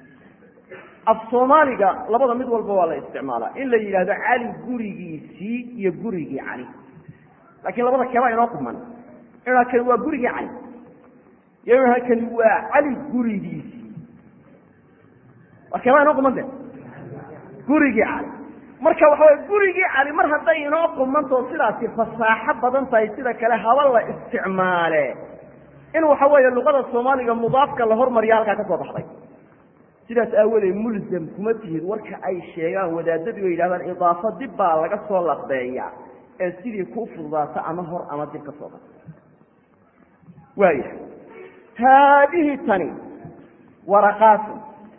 af soomaaliga labada mid walba waa la isticmaalaa in la yidhahdo cali gurigiisii iyo gurigii cali laakiin labada keebaa inoo quman inaa kani waa gurigii cali iyo inaa kani waa cali gurigiisii waa keebaa inoo qumante gurigii cali marka waxa way gurigii cali mar hadday inoo qumantao sidaasi fasaaxo badan tahay sida kale haba la isticmaale in waxa weeye luqada soomaaliga mudaafka la hormariya halkaa ka soo baxday sidaas aawadeed mulzam kuma tihid warka ay sheegaan wadaadadu ay yidhahdaan idaafo dib baa laga soo laqbeeya ee sidii kuu fududaato ama hor ama dib ka soo ba waaya haadihi tani waraqaatu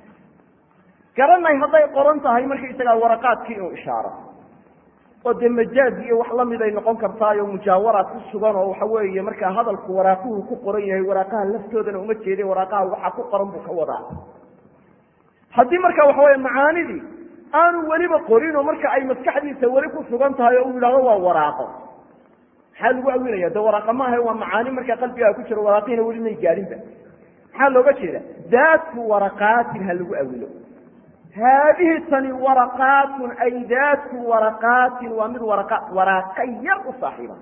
garanay hadday qoran tahay markaysagaa waraqaadkii inuu ishaaro oo dee majaaz iyo wax lamid ay noqon kartaayo mujaawaraad ku sugan oo waxa weeye markaa hadalku waraaquhu ku qoran yahay waraaqaha laftoodana uma jeedin waraaqaha waxaa ku qoran buu ka wadaa haddii marka waxa weye macaanidii aanu weliba qorin oo marka ay maskaxdiisa weli ku sugan tahay oo uu yidhahdo waa waraaqo maxaa lagu awilaya de waraaqa maaha waa macaani markaa qalbigaa ku jiro waraaqiina weli may gaadhinba maxaa looga jeeda daatu waraqaatin ha lagu awilo haadihi tani waraqaatun ay daatu waraqaatin waa mid wara waraaqa yar u saaxiiba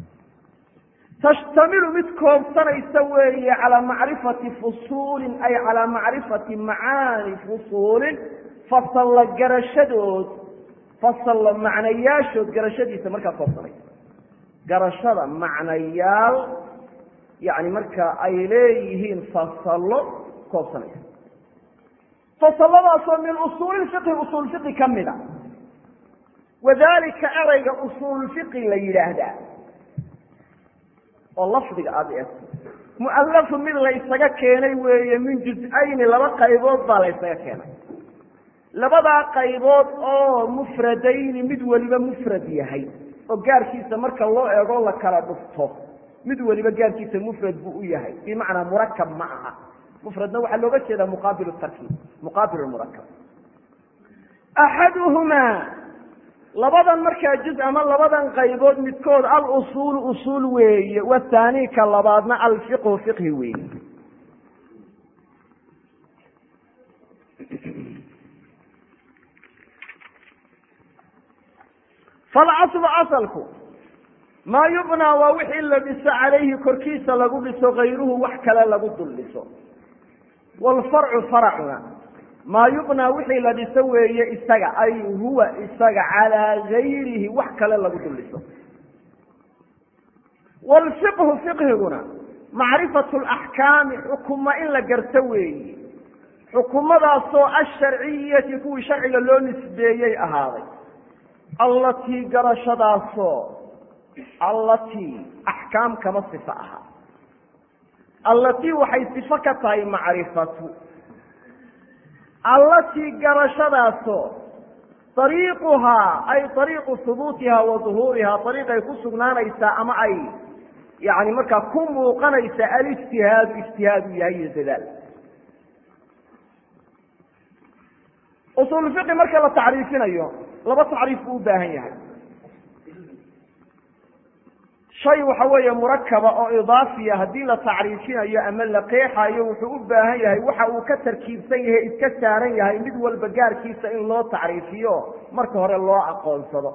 tashtamilu mid koobsanaysa weeye calaa macrifati fusuulin ay calaa macrifati macaani fusuulin fasalla garashadood fasalla macnayaashood garashadiisa markaa koobsanaysa garashada macnayaal yani marka ay leeyihiin fasallo koobsanaysa fasaladaasoo min usuuli fiqhi usuul fiqi ka mida wadalika erayga usuul fiqi la yidhaahdaa oo lafdiga aada eegto mu'alafu mid laysaga keenay weeye min juz-ayni laba qaybood baa laysaga keenay labadaa qaybood oo mufradayni mid weliba mufrad yahay oo gaarkiisa marka loo eego la kala dhufto mid weliba gaarkiisa mufrad buu u yahay bimacnaa murakab ma aha mufradna waxaa looga jeedaa muqaabil tarkiib muqaabil murakab axaduhumaa labadan markaa juz ama labadan qaybood midkood alusuulu usuul weeye wathaani ka labaadna alfiqhu fiqhi weeye falcaslu asalku maa yubnaa waa wixii la dhiso calayhi korkiisa lagu dhiso kayruhu wax kale lagu dul dhiso wlfarcu faracuna maa yubnaa wixii la dhiso weeye isaga ay huwa isaga calaa gayrihi wax kale lagu dul dhiso wlfiqhu fiqhiguna macrifatu laxkaami xukuma in la garto weeye xukumadaasoo asharciyati kuwii sharciga loo nisbeeyey ahaaday allatii garashadaasoo allatii axkaam kama sifo aha allatii waxay sifo ka tahay macrifatu allatii garashadaasoo ariiquhaa ay ariiqu hubuutihaa wa duhuurihaa ariiqay ku sugnaanaysaa ama ay yani markaa ku muuqanaysa alijtihaadu ijtihaadu yahay iyo dadaal usul fiqi marka la tacriifinayo laba tacriif buu u baahan yahay shay waxa weeye murakaba oo idaafiya haddii la tacriifinayo ama la qeexayo wuxuu u baahan yahay waxa uu ka tarkiibsan yahay iska saaran yahay mid walba gaarkiisa in loo tacriifiyo marka hore loo aqoonsado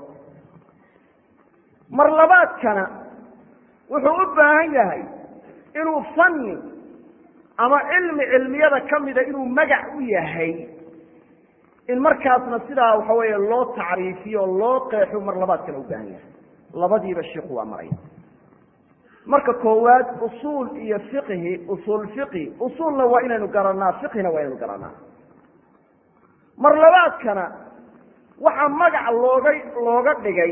mar labaadkana wuxuu u baahan yahay inuu fanni ama cilmi cilmiyada kamida inuu magac u yahay in markaasna sidaa waxa weeye loo tacriifiyo o loo qeexo mar labaadkana u baahan yahay labadiiba shiku waa maraya marka koowaad usuul iyo fiqhi usuul fiqhi usuulna waa inaynu garanaa fiqhina waa inaynu garanaa mar labaadkana waxaa magac looga looga dhigay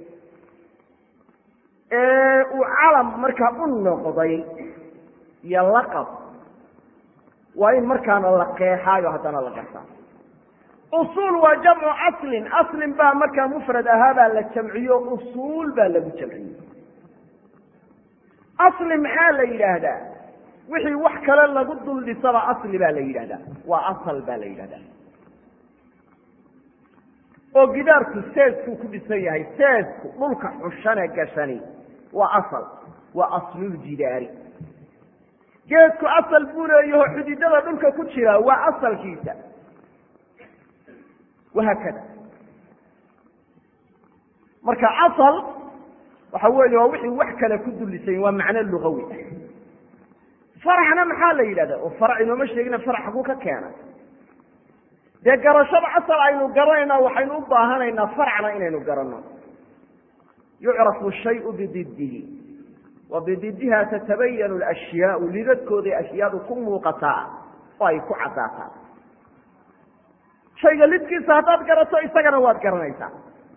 ee uu calam markaa u noqday iyo laqab waa in markaana la qeexaayo haddana la gartaa usuul waa jamcu aslin aslin baa markaa mufrad ahaabaa la jamciyo usuul baa lagu jamciyey asli maxaa la yidhaahdaa wixii wax kale lagu dul dhisaba asli baa la yidhahdaa waa asal baa la yidhahdaa oo gidaarku seeskuu ku dhisan yahay seesku dhulka xushane gashani waa asal waa asluljidaari geedku asal buu leeyaho xididada dhulka ku jira waa asalkiisa wahaakada marka asal waxa weeye waa wixii wax kale ku dulisayn waa macno lugawi ah faracna maxaa la yidhahda oo farac inooma sheegina farac xaguu ka keena dee garashada asal aynu garanayna waxaynu u baahanaynaa faracna inaynu garanno yucrafu shayu bididihi wa bididiha tatabayanu alashyaau lidadkooday ashyaadu ku muuqataa oo ay ku caddaataa shayga lidkiisa haddaad garato isagana waad garanaysaa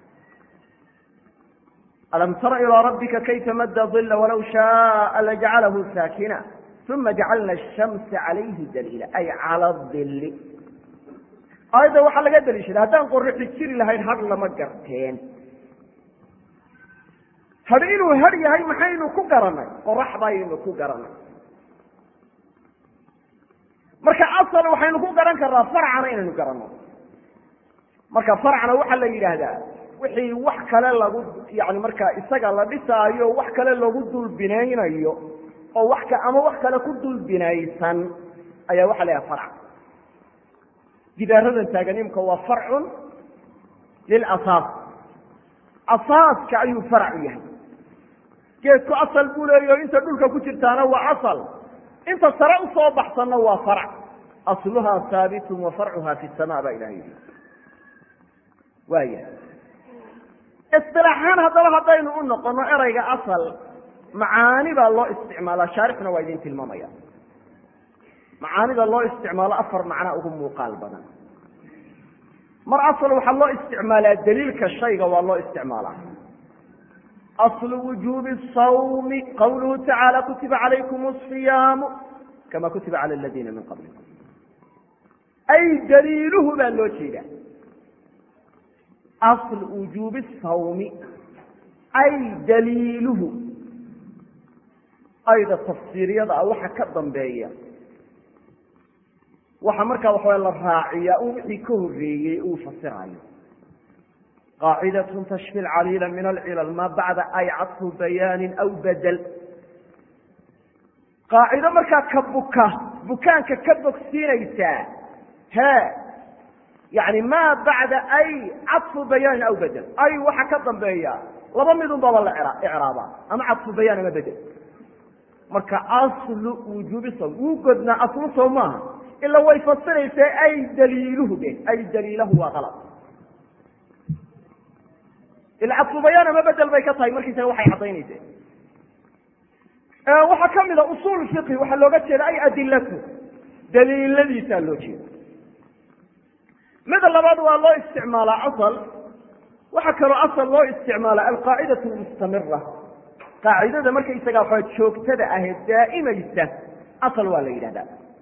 alam tara ilىa rabbika kayfa madda ila walaw shaءa lajcalahu saakina uma jacalna الshamsa calayhi daliila ay cala dili aayadda waxaa laga daliishaday haddaan qorixi jiri lahayn hadh lama garteen hadh inuu hadh yahay maxaynu ku garanay qorax baynu ku garanay marka asal waxaynu ku garan karnaa farcana inaynu garanno marka farcna waxaa la yidhaahdaa wixii wax kale lagu yani markaa isaga la dhisaayo wax kale lagu dulbinaynayo oo wax ka ama wax kale ku dulbinaysan ayaa waxa la yhaha farc gidaaradan taaganimka waa farcun lilasaas asaaska ayuu farac u yahay geedku asal buu leeyaho inta dhulka ku jirtaana waa asal inta sare usoo baxsanna waa farc asluhaa haabitun wa farcuha fi sama baa ilaha yidhi waaya isilaaxaan haddaba haddaynu u noqono erayga asal macaani baa loo isticmaalaa shaarixna waa idin tilmaamaya macaanida loo isticmaalo afar macna ugu muuqaal badan mar asal waxaa loo isticmaalaa daliilka shayga waa loo isticmaalaa aslu wujuubi sawmi qawluhu tacaala kutiba calaykum asiyaamu kama kutiba cala aladiina min qablikum ay daliiluhu baa loo jeedaa asl wujuubi sawmi ay daliiluhu ayda tafsiiriyada ah waxa ka dambeeya waxa markaa waxawa la raaciyaa un wixii ka horeeyey uu fasirayo qaacidatun tashfi caliila min alcilal maa bacda ay cadfu bayaanin aw badel qaacido markaa ka buka bukaanka ka bogsiinaysaa he yani maa bacda ay cadfu bayaanin aw bedel ay waxa ka dambeeya laba midun baba la icraaba ama cadfu bayaan ama bedel marka aslu wujuubi sawm wuu godnaa aslu sow maaha ila way fasiraysaa ay daliiluhu de ay daliilahu waa alad ila cadfu bayaan ama bedel bay ka tahay markiisaga waxay caddaynaysa waxaa kamida usul fiqhi waxaa looga jeeda ay adilatu daliiladiisaa loo jeeda mida labaad waa loo isticmaalaa asal waxaa kaloo asal loo isticmaala alqaacidatu mustamira qaacidada markaysaga waa joogtada ahee daa'imaysa asal waa la yidhahdaa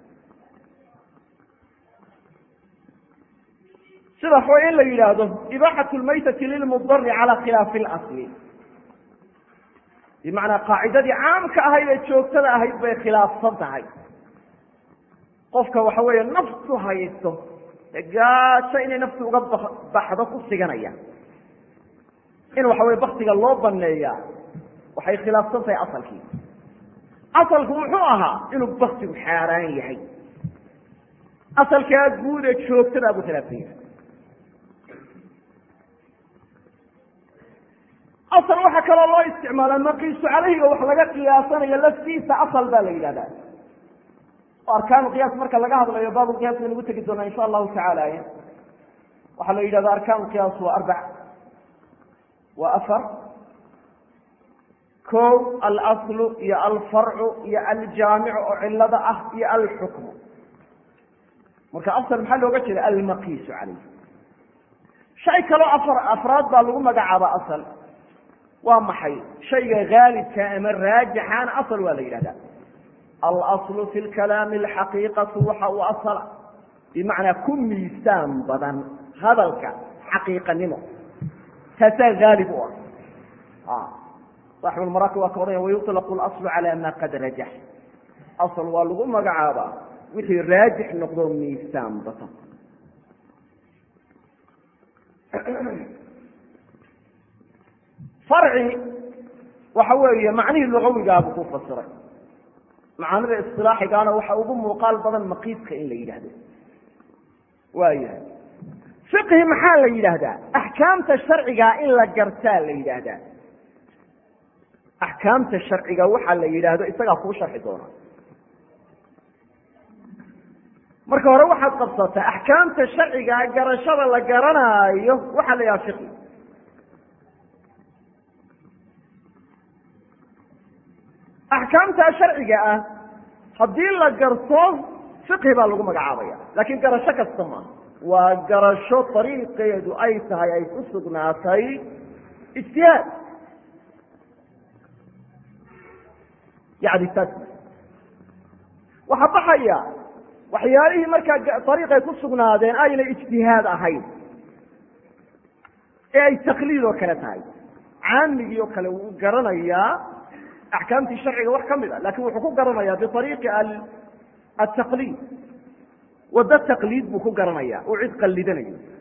sida wa in la yidhaahdo ibaaxat lmaytati lilmudari cala khilaafi اlasli bimacnaa qaacidadii caamka ahayd ee joogtada ahayd bay khilaafsan tahay qofka waxa weeye naftu haysto gaajo inay naftu uga baxdo ku siganaya in waxa weye baktiga loo baneeyaa waxay khilaafsan tahay asalkii asalku muxuu ahaa inuu baktigu xaaraan yahay asalkaa guud ee joogtadaa buu khilaafsan yahay asal waxaa kaloo loo isticmaalaa maqiisu calayhiga wax laga qiyaasanayo laftiisa asal baa la yidhahdaa arkaanu qiyaas marka laga hadlayo baabu qiyaas baynu ugu tegi doonaa insha allahu tacaala waxaa la yidhahda arkaanu qiyaas waa arbac waa afar ko alaslu iyo alfarcu iyo aljaamicu oo cilada ah iyo alxukmu marka asal maxaa looga jeeda almaqiisu caleyh shay kaloo afar afraad baa lagu magacaaba asal waa maxay shayga haalibka ama raajixaana asal waa la yidhahda alaslu fi lkalaami alxaqiiqatu waxa uu asala bimacnaa ku miisaan badan hadalka xaqiiqanimo taasaa haalib u ah saaxibulmaraaki waa ka odhanya wayuطlaqu اlaslu calى ma qad rajax asl waa lagu magacaabaa wixii raajix noqdo miisaan badan farci waxa weeye macnihii lugawigaabuu ku fasiray macaanida isilaaxigaana waxa ugu muuqaal badan maqiiska in la yidhaahdo waayahay fiqhi maxaa la yidhaahdaa axkaamta sharcigaa in la gartaa la yidhaahdaa axkaamta sharciga waxaa la yidhaahdo isagaa kuu sharxi doona marka hore waxaad qabsataa axkaamta sharcigaa garashada la garanaayo waxaa la yidhaha fiqhi axkaamta sharciga ah haddii la garto fiqhi baa lagu magacaabaya laakiin garasho kasta maaha waa garasho dariiqeedu ay tahay ay ku sugnaatay ijtihaad yani taas waxaa baxaya waxyaalihii markaa dariiqay ku sugnaadeen ayna ijtihaad ahayn ee ay takliid oo kale tahay caamigii oo kale wuu garanayaa axkaamtii sharciga wax ka mid a lakin wuxuu ku garanayaa biariiqi ataqliid waddo taqliid buu ku garanaya uu cid qallidanayo